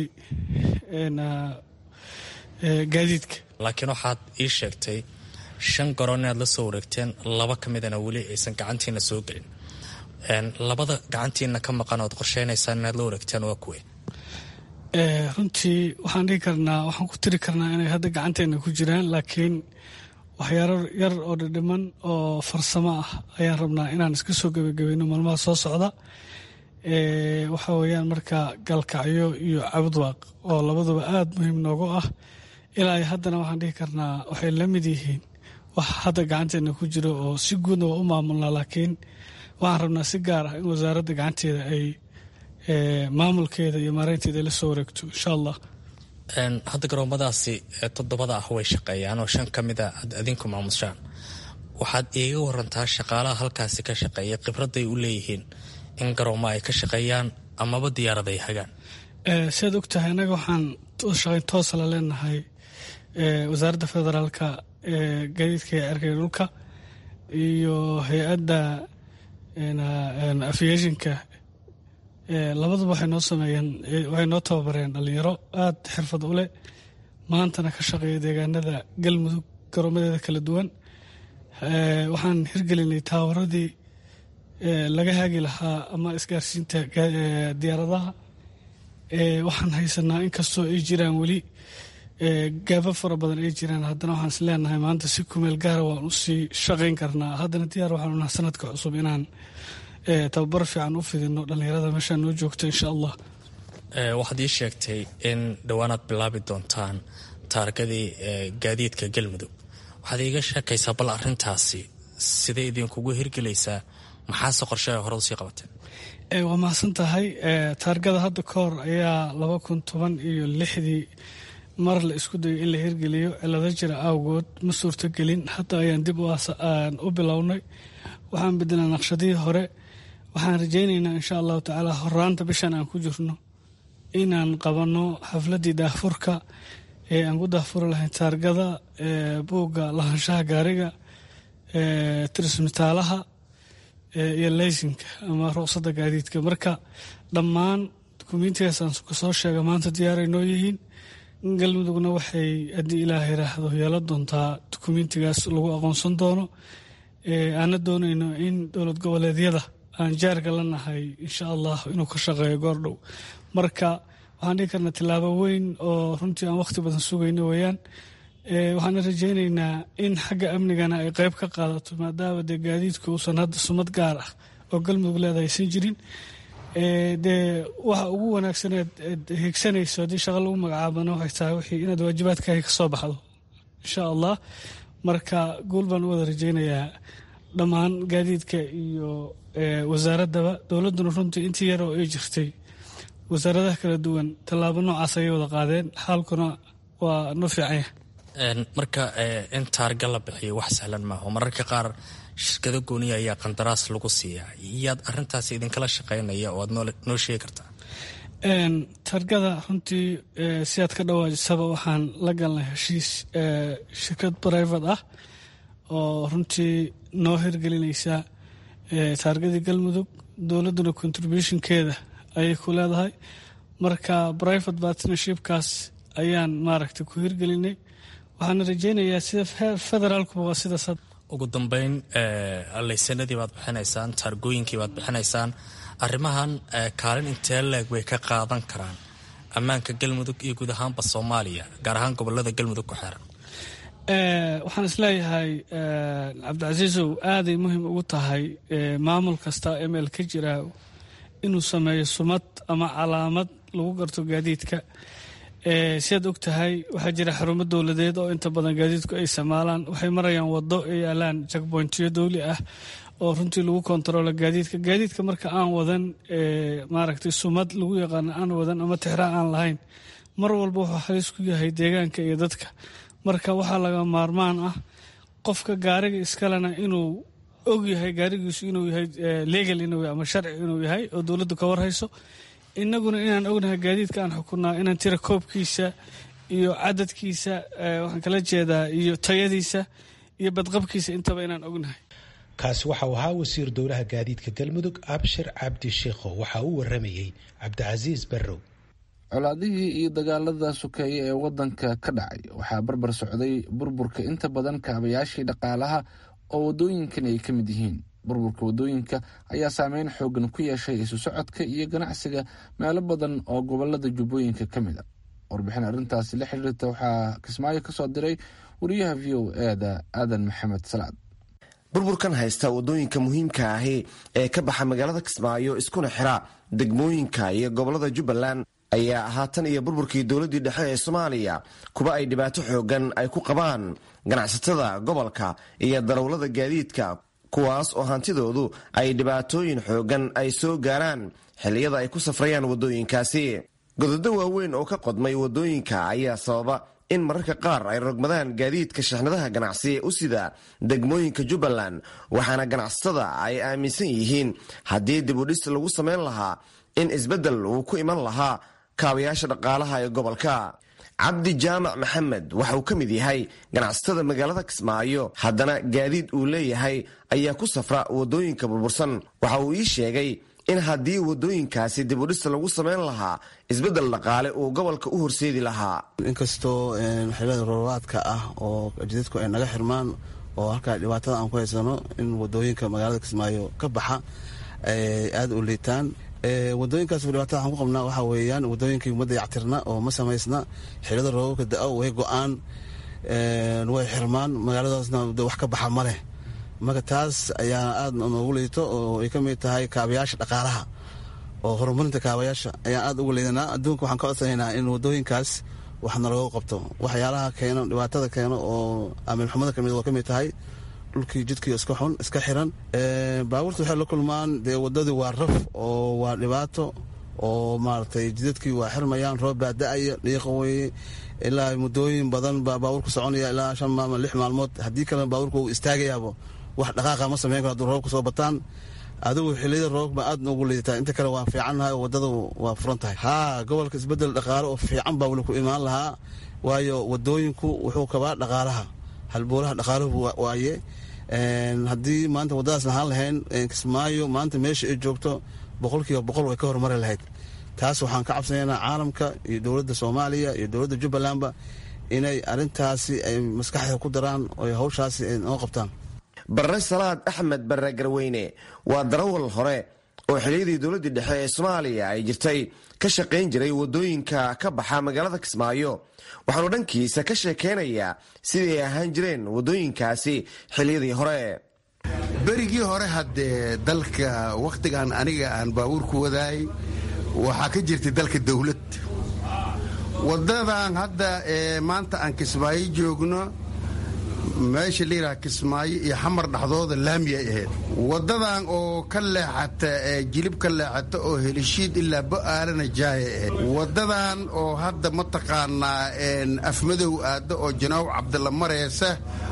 gaadiidka laakiin waxaad ii sheegtay shan garoon inaad la soo wareegteen laba ka midana weli aysan gacantiina soo gelin labada gacantiina ka maqan ood qorsheynaysaan inaad la wareegteen waa kuwe runtii waxaan dhihi karnaa waxaan ku tiri karnaa inay hadda gacanteena ku jiraan laakiin waxyaaro yar oo dhidhiman oo farsamo ah ayaan rabnaa inaan iska soo gebagabayno maalmaha soo socda waxa weeyaan marka galkacyo iyo cabudwaaq oo labaduba aada muhiim noogu ah ilaa haddana waxaan dhihi karnaa waxay la mid yihiin wax hadda gacanteena ku jiro oo si guudna waa u maamulnaa laakiin waxaan rabnaa si gaar ah in wasaaradda gacanteeda ay maamulkeeda iyo maareynteeda ay la soo wareegto insha allah hadda garoomadaasi toddobada ah way shaqeeyaan oo shan ka mida aad adinku maamushaan waxaad iiga warantaa shaqaalaha halkaasi ka shaqeeya khibradday u leeyihiin in garoomo ay ka shaqeeyaan amaba diyaarad ay hagaan siaad og tahay annaga waxaan shaqayn toosa la leenahay wasaaradda federaalka gaadiidka ee erkaya dhulka iyo hay-adda aviationka labaduba waxay noo sameeyeen waxay noo tababareen dhalinyaro aada xirfad u leh maantana ka shaqeeya deegaanada galmudug garoomadeeda kala duwan waxaan hirgelinay taawaradii laga haagi lahaa ama isgaarsiinta diyaaradaha waxaan haysanaa inkastoo ay jiraan weli gaaba fara badan ay jiraan haddana waxaan is leenahay maanta si kumeel gaara waan usii shaqayn karnaa haddana diyaar waxaan unaha sanadka cusub inaan tababar fiican u fidino dhallinyarada meeshaa noo joogta insha allah waxaad ii sheegtay in dhowaanaad bilaabi doontaan taargadii gaadiidka galmudug waxaad iiga sheekaysaa bal arintaasi sidee idinkugu hirgelaysaa maxaase qorshaha hore usii qabateen waa mahadsan tahay taargada hadda ka hor ayaa laba kun toban iyo lixdii mar la isku dayo in la hirgeliyo cilado jira awgood ma suurtogelin hadda ayaan dib u bilownay waxaan bedelnaa naqshadihii hore waxaan rajaynaynaa insha allahu tacaala horaanta bishan aan ku jirno inaan qabanno xafladii daahfurka ee aan ku daahfuri lahayn taargada buugga lahaanshaha gaariga tirismitaalaha iyo leysinka ama ruqsadda gaadiidka marka dhammaan dukumiintigaas aan kasoo sheega maanta diyaaray noo yihiin galmudugna waxay haddii ilaah yiraahdo yeelan doontaa dukumiintigaas lagu aqoonsan doono aana doonayno in dowlad goboleedyada aan jaarka la nahay insha allah inuu ka shaqeeyo goordhow marka waxaan dhihi karnaa tillaabo weyn oo runtii aan wakhti badan sugayno weeyaan waxaana rajaynaynaa in xagga amnigana ay qeyb ka qaadato maadaama dee gaadiidku uusan hadda sumad gaar ah oo galmudug leedahay aysan jirin dee waxa ugu wanaagsaneed higsanayso haddii shaqa lagu magacaabana waxay tahay wixii inaad waajibaadkaaga ka soo baxdo insha allah marka guul baan u wada rajaynayaa dhammaan gaadiidka iyo wasaaraddaba dowladduna runtii intii yar oo ay jirtay wasaaradaha kala duwan tallaabo noocaas ayay wada qaadeen xaalkuna waa noo fiican yahay marka in taarga la bixiyo wax sahlan maaho mararka qaar shirkado gooniya ayaa qandaraas lagu siiyaa yaad arintaas idinkala shaqeynaya oo aad noo sheegi kartaa taargada runtii si aad ka dhawaajisaba waxaan la galnay heshiis shirkad brivate ah oo runtii noo hirgelinaysa taargadii galmudug dowladduna contributionkeeda ayay ku leedahay marka private partnershipkaas ayaan maaragtay ku hirgelinay waxaana rajaynayaa sida federaalkuba waa sidaas ugu dambeyn laysanadii baad bixinaysaan taargooyinkii baad bixinaysaan arrimahan kaalin intee leeg bay ka qaadan karaan ammaanka galmudug iyo guud ahaanba soomaaliya gaar ahaan gobolada galmudug ku xeeran waxaan isleeyahay cabdicasiisow aaday muhiim ugu tahay maamul kasta ml ka jira inuu sameeyo sumad ama calaamad lagu garto gaadiidka siaad og tahay waxaa jira xarumo dowladeed oo inta badan gaadiidku ay isticmaalaan waxay marayaan wado ay yaalaan jakbointiyo dowli ah oo runtii lagu kontaroolo gaadiidka gaadiidka marka aan wadan maaragtay sumad lagu yaqaano aan wadan ama tixraa aan lahayn mar walba wuxuu halis ku yahay deegaanka iyo dadka marka waxaa laga maarmaan ah qofka gaariga iskalena inuu og yahay gaarigiisu inuu yahay legal inuu yahay ama sharci inuu yahay oo dowladdu ka warhayso innaguna inaan ognahay gaadiidka aan xukunaa inaan tira koobkiisa iyo cadadkiisa waxaan kala jeedaa iyo tayadiisa iyo badqabkiisa intaba inaan ognahay kaasi waxa uu ahaa wasiir dowlaha gaadiidka galmudug abshir cabdi sheikho waxa uu waramayey cabdicasiis barrow colaadihii iyo dagaalada sokeeye ee wadanka ka dhacay waxaa barbar socday burburka inta badan kaabayaashii dhaqaalaha oo wadooyinkan ay ka mid yihiin burburka wadooyinka ayaa saameyn xoogan ku yeeshay isu socodka iyo ganacsiga meelo badan oo gobolada jubbooyinka ka mid a warbixin arrintaasi la xiriirta waxaa kismaayo ka soo diray wariyaha v o eeda aadan maxamed salaad burburkan haysta wadooyinka muhiimka ahi ee ka baxa magaalada kismaayo iskuna xira degmooyinka iyo gobolada jubbaland ayaa haatan iyo burburkii dowladdii dhexe ee soomaaliya kuwa ay dhibaato xoogan ay ku qabaan ganacsatada gobolka iyo darawlada gaadiidka kuwaas oo hantidoodu ay dhibaatooyin xoogan ay soo gaaraan xilliyada ay ku safrayaan waddooyinkaasi gododo waaweyn oo ka qodmay waddooyinka ayaa sababa in mararka qaar ay rogmadaan gaadiidka shaxnadaha ganacsi u sida degmooyinka jubbaland waxaana ganacsatada ay aaminsan yihiin haddii dibudhis lagu samayn lahaa in isbeddel uu ku iman lahaa kaabayaasha dhaqaalaha ee gobolka cabdi jaamac maxamed waxa uu ka mid yahay ganacsatada magaalada kismaayo haddana gaadiid uu leeyahay ayaa ku safra waddooyinka burbursan waxa uu ii sheegay in haddii waddooyinkaasi dibudhista lagu samayn lahaa isbeddel dhaqaale uu gobolka u horseedi lahaa inkastoo xilada roobaadka ah oo jidadku ay naga xirmaan oo halkaa dhibaatada aan ku haysano in wadooyinka magaalada kismaayo ka baxa aada u liitaan wadooyinkaas dhibaatada waxaan ku qabnaa waxaa weeyaan wadooyinkii ummadda yactirna oo ma samaysna xilada roobabka da-o way go-aan way xirmaan magaaladaasna wax ka baxa ma leh marka taas ayaa aada noogu liito oo ay ka mid tahay kaabayaasha dhaqaalaha oo horumarinta kaabayaasha ayaan aada ugu liidanaa adduunka waxaan ka codsanaynaa in wadooyinkaas wax nalagu qabto waxyaalaha keeno dhibaatada keeno oo amiilxumada kamid oo ka mid tahay dhulkii jidkii iska xun iska xiran baabuurta waxay la kulmaan dee wadadii waa raf oo waa dhibaato oo maaragtay jidadkii waa xirmayaan roob baa da-aya dhiiqa weye ilaa muddooyin badan baa baabuurka soconaya ilaa shan maalmo lix maalmood haddii kalena baabuurka uu istaagayaabo wax dhaqaaqa ma sameyn karo hadduu roobka soo bataan adigu xiliyada roobba aad noogu liidataa inta kale waan fiicannahay oo waddada waa furan tahay haa gobolka isbeddel dhaqaale oo fiican baa weli ku imaan lahaa waayo wadooyinku wuxuu kabaa dhaqaalaha halboolaha dhaqaaluhu waaye haddii maanta waddadaas lahaan lahayn kismaayo maanta meesha ay joogto boqolkiiba boqol way ka horumari lahayd taas waxaan ka cabsanaynaa caalamka iyo dowladda soomaaliya iyo dowladda jubbalandba inay arrintaasi ay maskaxda ku daraan oo hawshaasi ay noo qabtaan barre salaad axmed barre garweyne waa darawal hore oo xiliyadii dowladdii dhexe ee soomaaliya ay jirtay ka shaqayn jiray waddooyinka ka baxa magaalada kismaayo waxaanu dhankiisa ka sheekaynayaa sidii ay ahaan jireen waddooyinkaasi xiliyadii hore berigii hore haddee dalka wakhtigan aniga aan baabuurku wadaay waxaa ka jirtay dalka dawlad waddadan hadda ee maanta aan kismaayo joogno meesha layidhaha kismaayo iyo xamar dhexdooda laamiyay ahayd waddadan oo ka leexata jilib ka leexata oo helishiid ilaa bo'aalana jaaya ahayd waddadan oo hadda mataqaanaa afmadow aadda oo janaaw cabdilla maraysa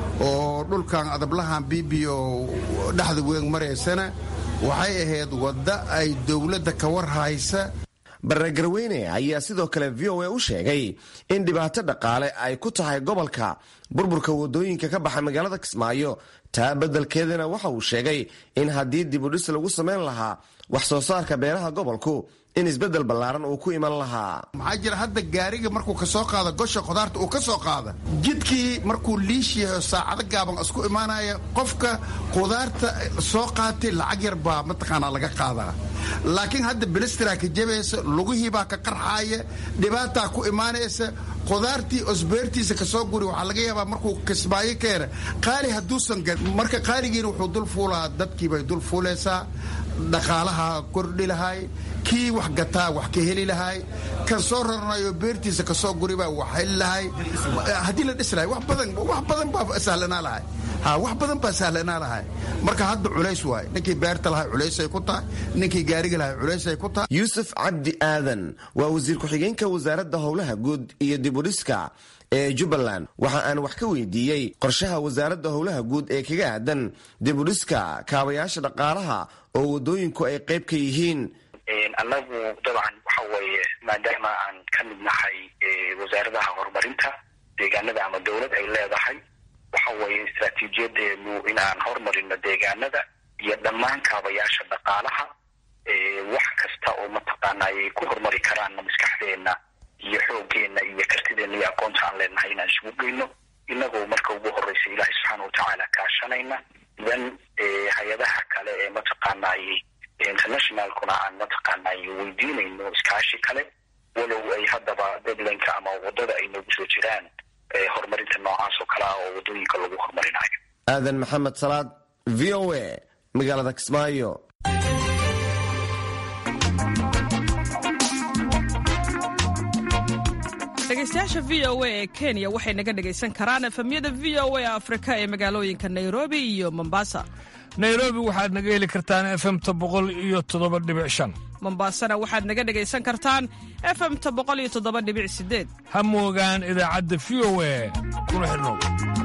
oo dhulkan adablahan bibiyo dhexda weyn maraysana waxay ahayd wadda ay dowladda ka war haysa barre garweyne ayaa sidoo kale v o a u sheegay in dhibaato dhaqaale ay ku tahay gobolka burburka waddooyinka ka baxa magaalada kismaayo taa beddelkeedana waxa uu sheegay in haddii dibudhis lagu samayn lahaa wax soo saarka beeraha gobolku in isbeddel ballaaran uu ku iman lahaa maxaa jira hadda gaariga markuu ka soo qaada gosha khudaarta uu ka soo qaada jidkii markuu liish yahay oo saacado gaaban isku imaanaya qofka khudaarta soo qaatay lacag yar baa mataqaanaa laga qaadaa laakiin hadda bilistraa ka jabaysa lugihii baa ka qarxaaya dhibaataa ku imaanaysa khudaartii osbeertiisa kasoo guri waxaa laga yaabaa markuu kismaayo keena qaali hadduusan marka qaaligiina wuxuu dul fuulaa dadkii bay dul fuulaysaa dhaqaalaha kordhi lahay kii wax gataa wax ka heli lahay kan soo raranayo beertiisa kasoo guribaa wax heli lahay haddii la dhis lahay wax badan wax badan baa sahlanaa lahay ha wax badan baa sahlanaa lahay marka hadda culays waaye ninkii beerta lahay culaysay ku tahay ninkii gaariga lahay culaysay ku tahay yuusuf cabdi aadan waa wasiir ku-xigeenka wasaaradda howlaha guud iyo dibudhiska ee jubbaland waxa aan wax ka weydiiyey qorshaha wasaaradda howlaha guud ee kaga aadan dibudhiska kaabayaasha dhaqaalaha oo waddooyinku ay qayb ka yihiin annagu dabcan waxa weeye maadaama aan ka mid nahay wasaaradaha horumarinta deegaanada ama dowlad ay leedahay waxa weeye istraatiijiyadeenu inaan horumarino deegaanada iyo dhammaan kaabayaasha dhaqaalaha wax kasta oo mataqaana ay ku horumari karaanna maskaxdeena iyo xooggeena iyo kartideenna iyo aqoonta aan leenahay inaan isugu geyno inagoo marka ugu horeysa ilaahay subxaana watacaala kaashanayna then hay-adaha kale ee mataqaanay internationalkuna aan mataqaanay weydiinayno iskaashi kale walow ay haddaba deadlineka ama waddada ay noogu soo jiraan horumarinta noocaas oo kale ah oo waddooyinka lagu horumarinayo aadan maxamed salaad v o a magaalada kismaayo dhegeystayaasha v o a ee kenya waxay naga dhegaysan karaan efemyada v o a afrika ee magaalooyinka nairobi iyo mombasa nairobi waxaad naga heli kartaan efemta boqol iyo toddoba dhibic shan mombasana waxaad naga dhegaysan kartaan efemta boqol iyo toddoba dhibic sideed ha moogaan idaacadda v o a kuna xidhnow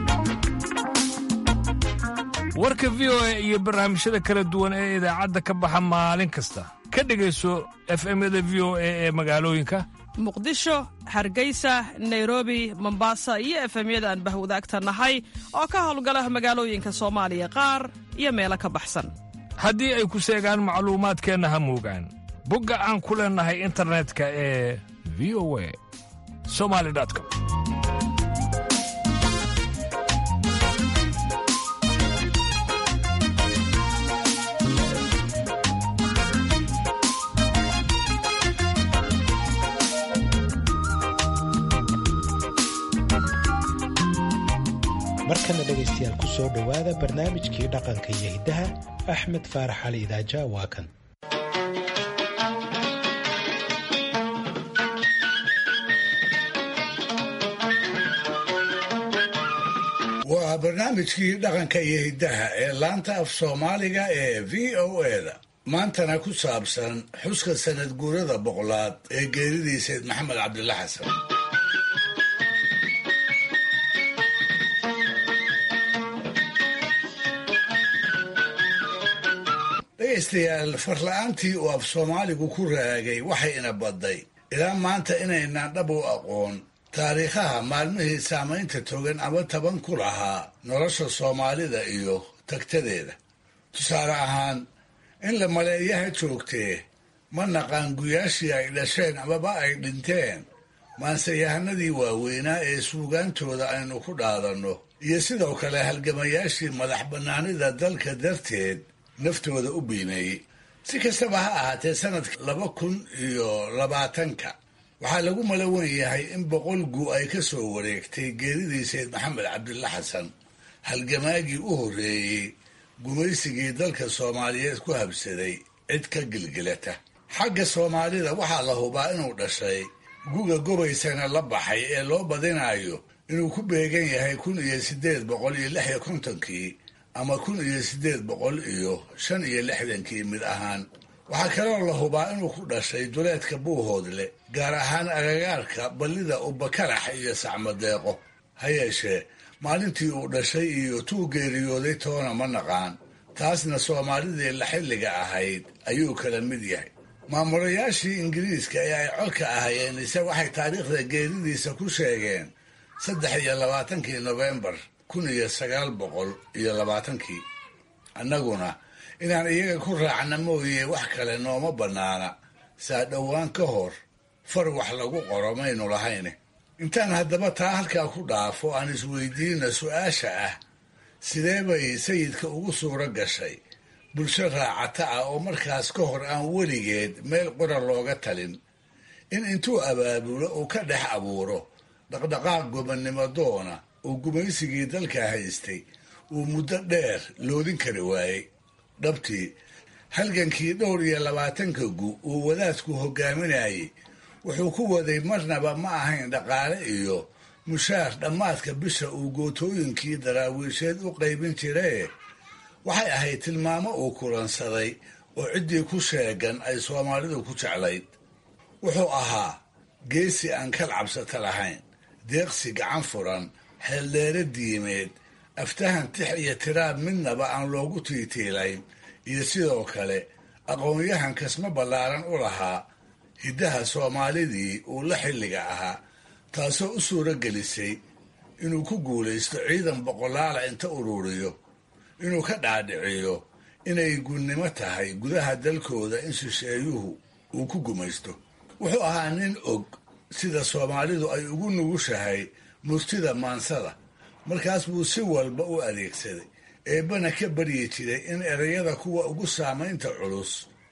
warka v o a iyo barnaamijyada kala duwan ee idaacadda ka baxa maalin kasta ka dhegayso efemyada v o a ee magaalooyinka muqdisho hargeysa nairobi mombasa iyo efemyada aan bahwadaagta nahay oo ka howlgala magaalooyinka soomaaliya qaar iyo meelo ka baxsan haddii ay ku seegaan macluumaadkeenna ha moogaan bogga aan ku leennahay internetka ee v o a somali com markana dhegaystayaal ku soo dhowaada barnaamijkii dhaqanka iyo hiddaha axmed faarax cali idaaja waa kan waa waa barnaamijkii dhaqanka iyo hiddaha ee laanta af soomaaliga ee v o eda maantana ku saabsan xuska sanad guurada boqolaad ee geeridii sayd maxamed cabdilla xasan dhegaystayaal farla-aantii uu af soomaaligu ku raagay waxay ina badday ilaa maanta inaynaan dhab u aqoon taariikhaha maalmihii saamaynta togan ama taban ku lahaa nolosha soomaalida iyo tagtadeeda tusaale ahaan in la maleeyaha joogtee ma naqaan guyaashii ay dhasheen amaba ay dhinteen maanseyahanadii waaweynaa ee suugaantooda aynu ku dhaadanno iyo sidoo kale halgamayaashii madax bannaanida dalka darteed naftooda u biimeeyey si kastaba ha ahaatee sanadka laba kun iyo labaatanka waxaa lagu malawan yahay in boqol gu ay ka soo wareegtay geeridii sayd maxamed cabdilla xasan halgamaagii u horreeyey gumaysigii dalka soomaaliyeed ku habsaday cid ka gilgilata xagga soomaalida waxaa la hubaa inuu dhashay guga gobaysana la baxay ee loo badinayo inuu ku beegan yahay kun iyo siddeed boqol iyo lix iyo kontonkii ama kun iyo siddeed boqol iyo shan iyo lixdankii mid ahaan waxaa kaloo la hubaa inuu ku dhashay duleedka buuhoodle gaar ahaan agagaarka ballida ubakarax iyo sacmadeeqo ha yeeshee maalintii uu dhashay iyo tuu geeriyooday toona ma naqaan taasna soomaalidii la xilliga ahayd ayuu kala mid yahay maamulayaashii ingiriiska ee ay codka ahayeen ise waxay taariikhda geeridiisa ku sheegeen saddex iyo labaatankii nofembar kun iyo sagaal boqol iyo labaatankii annaguna inaan iyaga ku raacna mooye wax kale nooma bannaana saa dhowaan ka hor far wax lagu qoro maynu lahayne intaan haddaba taa halkaa ku dhaafo aan isweydiina su-aasha ah sidee bay sayidka ugu suuro gashay bulsho raacata ah oo markaas ka hor aan weligeed meel qura looga talin in intuu abaabulo uu ka dhex abuuro dhaqdhaqaaq gobannimo doona uu gumaysigii dalka haystay uu muddo dheer loodin kari waayey dhabtii halgankii dhowr iyo labaatanka gu uu wadaadku hogaaminayay wuxuu ku waday marnaba ma ahayn dhaqaale iyo mushaar dhammaadka bisha uu gootooyinkii daraawiisheed u qaybin jiree waxay ahayd tilmaamo uu kulansaday oo ciddii ku sheegan ay soomaalidu ku jeclayd wuxuu ahaa geesi aan kal cabsata lahayn deeqsi gacan furan xeeldheere diimeed aftahan tix iyo tiraab midnaba aan loogu tiitiilayn iyo sidoo kale aqoon-yahan kasma ballaaran u lahaa hiddaha soomaalidii uu la xilliga ahaa taasoo u suuro gelisay inuu ku guulaysto ciidan boqolaala inta ururiyo inuu ka dhaadhiciyo inay gunnimo tahay gudaha dalkooda in shisheeyuhu uu ku gumaysto wuxuu ahaa nin og sida soomaalidu ay ugu nugushahay murtida maansada markaas buu si walba u adeegsaday eebbana ka baryi jiray in erayada kuwa ugu saamaynta culus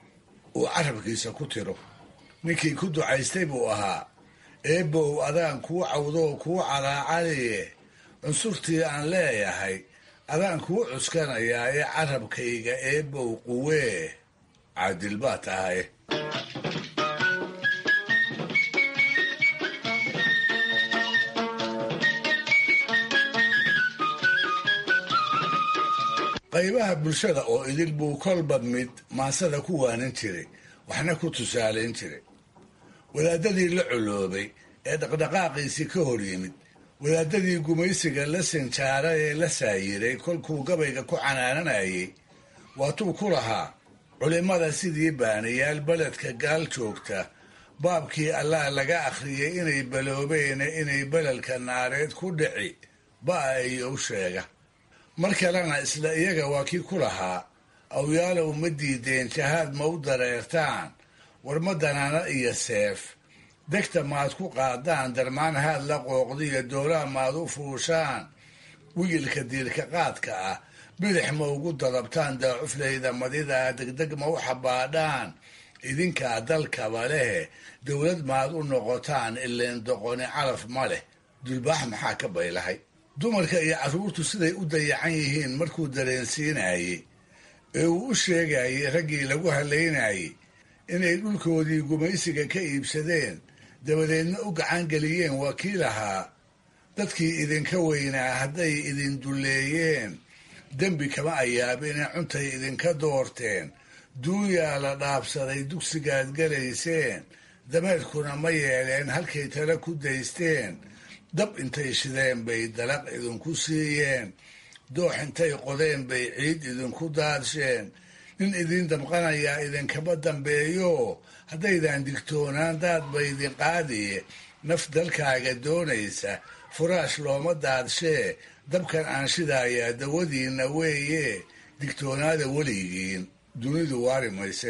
uu carabkiisa ku tiro ninkii ku ducaystay buu ahaa eebbow adaan kuu cawdoo kuu calaacaliye cunsurtii aan leeyahay adaan kuu cuskanayaa ee carabkayga eebbow quwee caadil baa tahay qaybaha bulshada oo idil buu kolba mid maansada ku waanin jiray waxna ku tusaalayn jiray wadaadadii la coloobay ee dhaqdhaqaaqiisii ka hor yimid wadaadadii gumaysiga la sinjaara ee la saayiray kolkuu gabayga ku canaananayay waatuu ku lahaa culimmada sidii baanayaal beledka gaal joogta baabkii allah laga akhriyay inay baloobeen inay beledka naareed ku dhici ba'a iyo u sheega mar kalena isla iyaga waa kii ku lahaa awyaalow ma diideen jahaad ma u dareertaan war ma danaana iyo seef degta maad ku qaadaan darmaan haad la qooqdiyo doolaa maad u fuushaan wigilka diirka qaadka ah bidix ma ugu dadabtaan daacuflayda madida degdeg ma u xabaadhaan idinkaa dalkaba lehe dowlad maad u noqotaan ileen doqoni calaf ma leh dulbaax maxaa ka baylahay dumarka iyo carruurtu siday u dayacan yihiin markuu dareensiinayey ee uu u sheegayay raggii lagu halaynayey inay dhulkoodii gumaysiga ka iibsadeen dabadeedna u gacan geliyeen waa kii lahaa dadkii idinka weynaa hadday idin dulleeyeen dembi kama ayaabine cuntay idinka doorteen duuyaa la dhaabsaday dugsigaad galayseen dameerkuna ma yeeleen halkay tala ku daysteen dab intay shideen bay dalaq idinku siiyeen doox intay qodeen bay ciid idinku daadsheen nin idin damqanayaa idinkama dambeeyo haddaydan digtoonaan daad ba idin qaadiye naf dalkaaga doonaysa furaash looma daadshee dabkan aan shidaayaa dawadiinna weeye digtoonaada weligiin dunidu waari mayse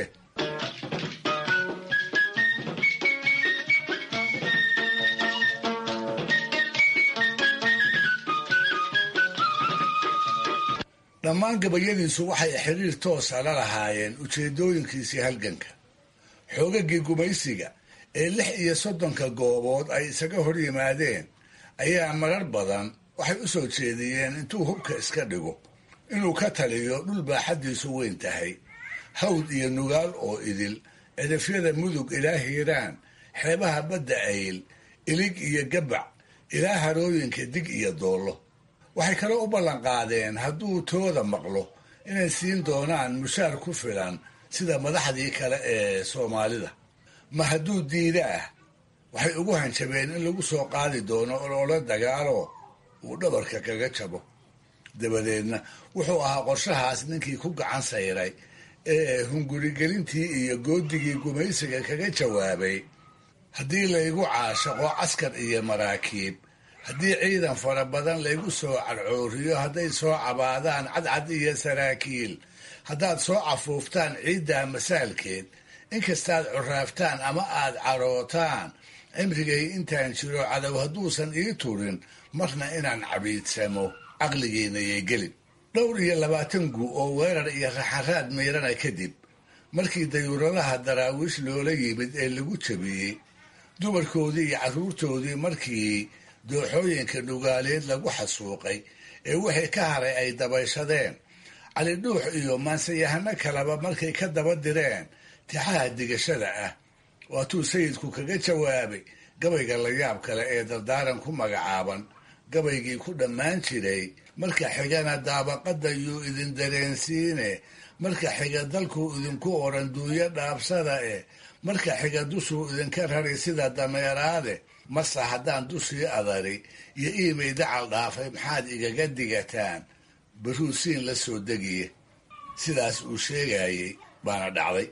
dhammaan gabayadiisu waxay xiriir toosa la lahaayeen ujeedooyinkiisii halganka xoogagii gumaysiga ee lix iyo soddonka goobood ay isaga hor yimaadeen ayaa marar badan waxay u soo jeediyeen intuu hubka iska dhigo inuu ka taliyo dhul baaxaddiisu weyn tahay hawd iyo nugaal oo idil cidafyada mudug ilaa hiiraan xeebaha badda ayl ilig iyo gabac ilaa harooyinka dig iyo doollo waxay kaloo u ballanqaadeen hadduu tooda maqlo inay siin doonaan mushaar ku filan sida madaxdii kale ee soomaalida ma hadduu diida ah waxay ugu hanjabeen in lagu soo qaadi doono oloola dagaalo uu dhabarka kaga jabo dabadeedna wuxuu ahaa qorshahaas ninkii ku gacan sayray ee hungurigelintii iyo goodigii gumaysiga kaga jawaabay haddii laygu caashaqo caskar iyo maraakiib haddii ciidan fara badan laygu soo cadcooriyo hadday soo cabaadaan cadcad iyo saraakiil haddaad soo cafuuftaan ciiddaa masaalkeed inkastaad curaaftaan ama aad carootaan cimrigay intaan jiro cadow hadduusan ii turin marna inaan cabiidsamo caqligiina yay gelin dhowr iyo labaatan gu oo weerar iyo raxaraad miirana kadib markii dayuuradaha daraawiish loola yimid ee lagu jabiyey dumarkoodii iyo carruurtoodii markii dooxooyinka dhugaaleed lagu xasuuqay ee wixii ka haray ay dabayshadeen cali dhuux iyo maansayahano kaleba markay ka daba direen tixaha digashada ah waatuu sayidku kaga jawaabay gabayga layaab kale ee dardaaran ku magacaaban gabaygii ku dhammaan jiray marka xigana daabaqadda yuu idin dareensiine marka xiga dalkuu idinku oran duuyo dhaabsada eh marka xiga dushuu idinka rari sida dameeraade mase haddaan dushii adari iyo iimay dacal dhaafay maxaad igaga digataan baruusiin la soo degiye sidaas uu sheegayey baana dhacday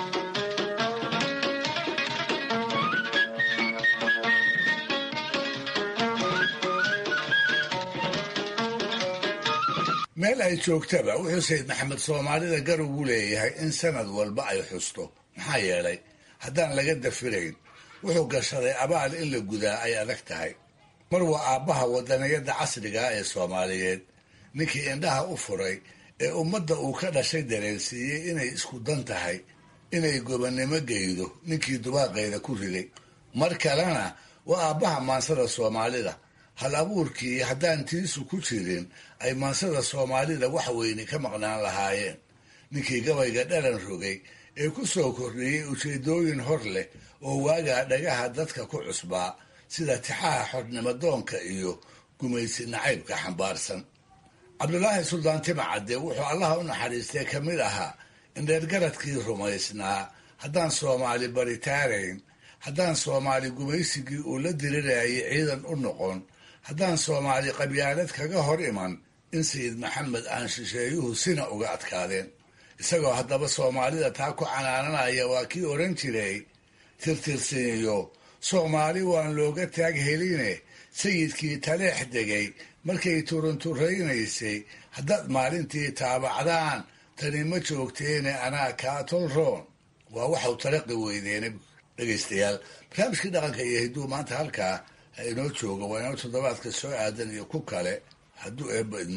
meel ay joogtaba wuxuu sayid maxamed soomaalida gar ugu leeyahay in sanad walba ay xusto maxaa yeelay haddaan laga dafirayn wuxuu gashaday abaal in la gudaa ay adag tahay mar waa aabbaha wadaniyadda casrigaa ee soomaaliyeed ninkii indhaha u furay ee ummadda uu ka dhashay dareensiiyey inay isku dan tahay inay gobonnimo geydo ninkii dubaaqeeda ku riday mar kalena waa aabbaha maansada soomaalida hal abuurkii haddaan tiisu ku jirin ay maansada soomaalida wax weyne ka maqnaan lahaayeen ninkii gabayga dhalan rogay ee ku soo kordhiyey ujeedooyin hor leh oo waagaa dhagaha dadka ku cusbaa sida tixaha xornimadoonka iyo gumaysi nacaybka xambaarsan cabdulaahi suldaan timacadde wuxuu allaha u naxariistay ka mid ahaa indheergaradkii rumaysnaa haddaan soomaali baritaarayn haddaan soomaali gumaysigii uu la dirirayay ciidan u noqon haddaan soomaali qabyaalad kaga hor iman in sayid maxamed aan shisheeyuhu sina uga adkaadeen isagoo haddaba soomaalida taa ku canaananaya waa kii odhan jiray tirtirsiinyo soomaali waan looga taag heline sayidkii taleex degay markay turunturaynaysay haddaad maalintii taabacdaan tani ma joogteene anaa kaa tolroon waa waxau talaqi weydeene dhegaystayaal barnaamijkii dhaqanka iyo hidduu maanta halkaa ha inoo jooga waa inoo toddobaadka soo aadan iyo ku kale hadduu eebba idmo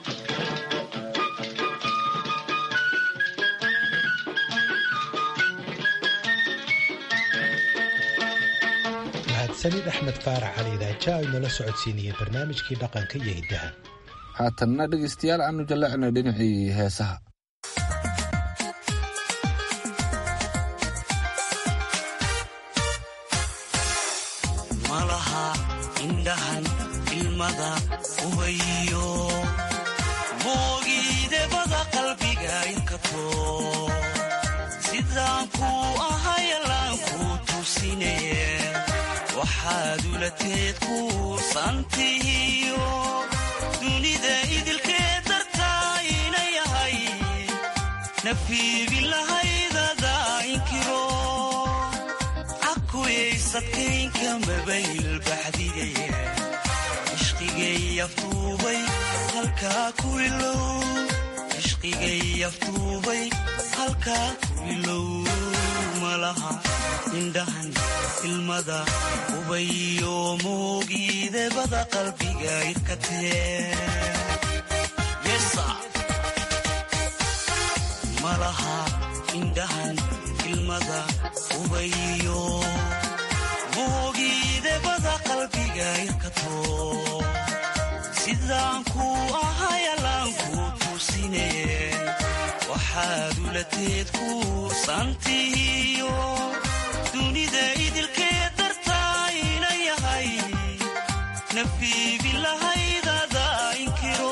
mahadsanid axmed faarax cali idaaja ay nala socodsiinayeen barnaamijkii dhaqanka iyo hiddaha haatanna dhegaystayaal aanu jallecnay dhinacii heesaha malaha indhahan ilmada ubayo moogiidebada qalbiga inkato sidaan kuu ahayalaan kuu tusinaye waxaad ulateed kuursantihiyo dunida idilkee dartaa ina yahay nafiibin lahaydada inkiro cakuyaysadkaynka mabayl baxdigaye ishqigay aftuubay halkaa ku ilow ishqigay aftuubay halkaa ku ilow malaha indhahan ilmada ubayo moogiidebada qalbiga irkatee malaha indhahan ilmada ubayo moogiidebada qalbiga irkato sidaan kuu ahayalaan kuu tusinaye waxaad ulateed kuursantihiyo dunida idilkee dartaa ina yahay nafiibin lahaydada inkiro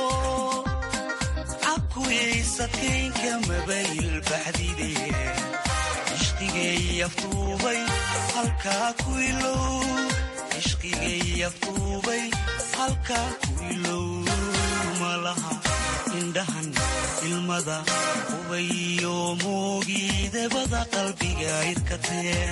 cakuyaysadkaynka mabayl baxdidaye ishqigay aftuubay halkaa ku ilow ishqigay aftuubay halkaa ku ilow malaha indhahan ilmada ubayo moogiidebada qalbiga irkatee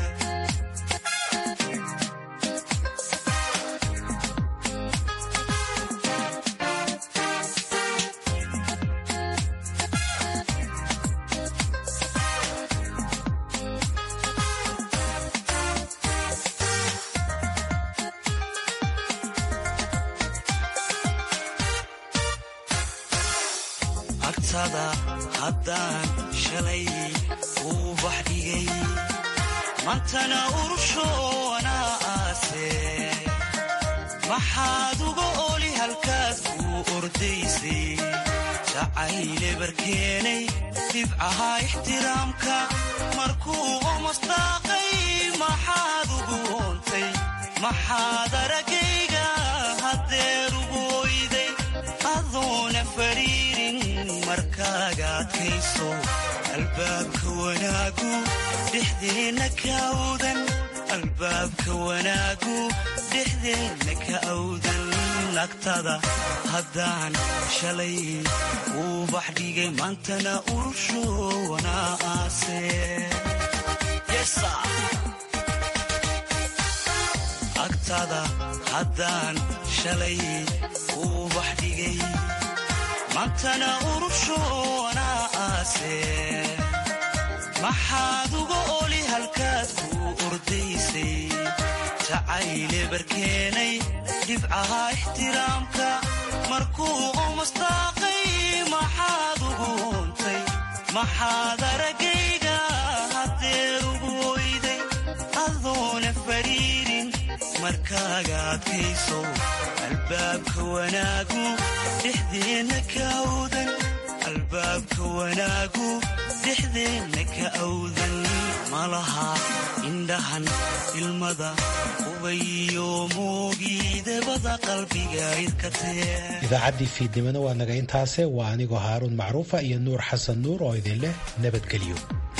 agtada haddaan shalay uu bax dhigay mantana urushoonaa aase maxaad uga oli halkaad kuu ordaysay jacayle barkeenay dhibcaha ixtiraamka markuu omastaaqay maxaad ugu oontay maxaad aragayga haddeer ugu oyday adoona fariirin markaaga adkayso albaabka wanaagu dhexdeenna ka awdan albaabka wanaagu dhexdeenna ka awdan nagtada haddaan shalay uu bax dhigay maantana urushoonaa aase agtada haddaan shalay uu bax dhigay maantana urushoonaa aase maxaad uga oli halkaad kuu ordaysay jacayle barkeenay dhibcaha ixtiraamka markuu omastaaqay maxaad ugu oontay maxaad aragayga haddeer ugu oyday adoona fariirin markaaga adkayso albaabka wanaagu dhexdeenna ka awdan albaabka wanaagu dhexdeenna ka awdan malaha indhahan ilmada ubayo moogiidebada qalbiga irkatee idaacaddii fiidnimona waa naga intaase waa anigoo haaruun macruufa iyo nuur xasan nuur oo idin leh nabadgelyo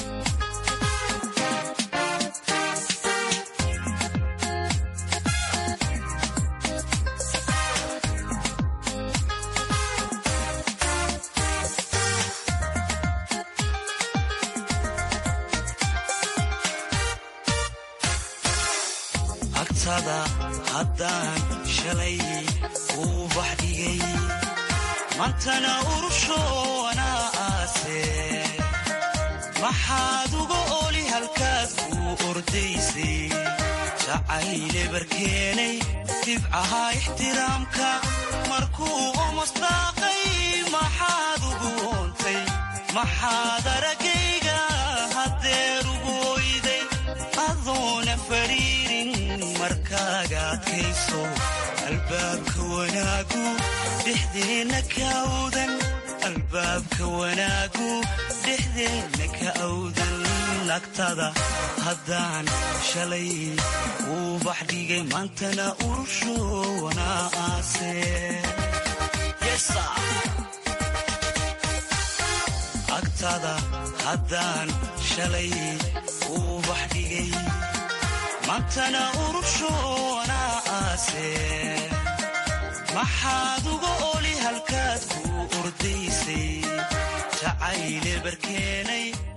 agtada haddaan shalay uu bax dhigay mantana urushoonaa aase maxaad uga oli halkaad kuu ordaysay jacayle barkeenay dhibcaha ixtiraamka markuu omastaaqay maxaad ugu oontay maxaad aragayga haddeer ugu oyday adoona fariirin markaaga adkayso albaabka wanaagu dhexdeenna ka awdan albaabka wanaagu dhexdeenna ka awdan agtada haddaan shalay uu bax dhigay maantana urusho wanaa aase agtada haddaan shalay uu bax dhigay maantana urusho wanaa aase maxaad uga oli halkaad ku ordaysay jacayle barkeenay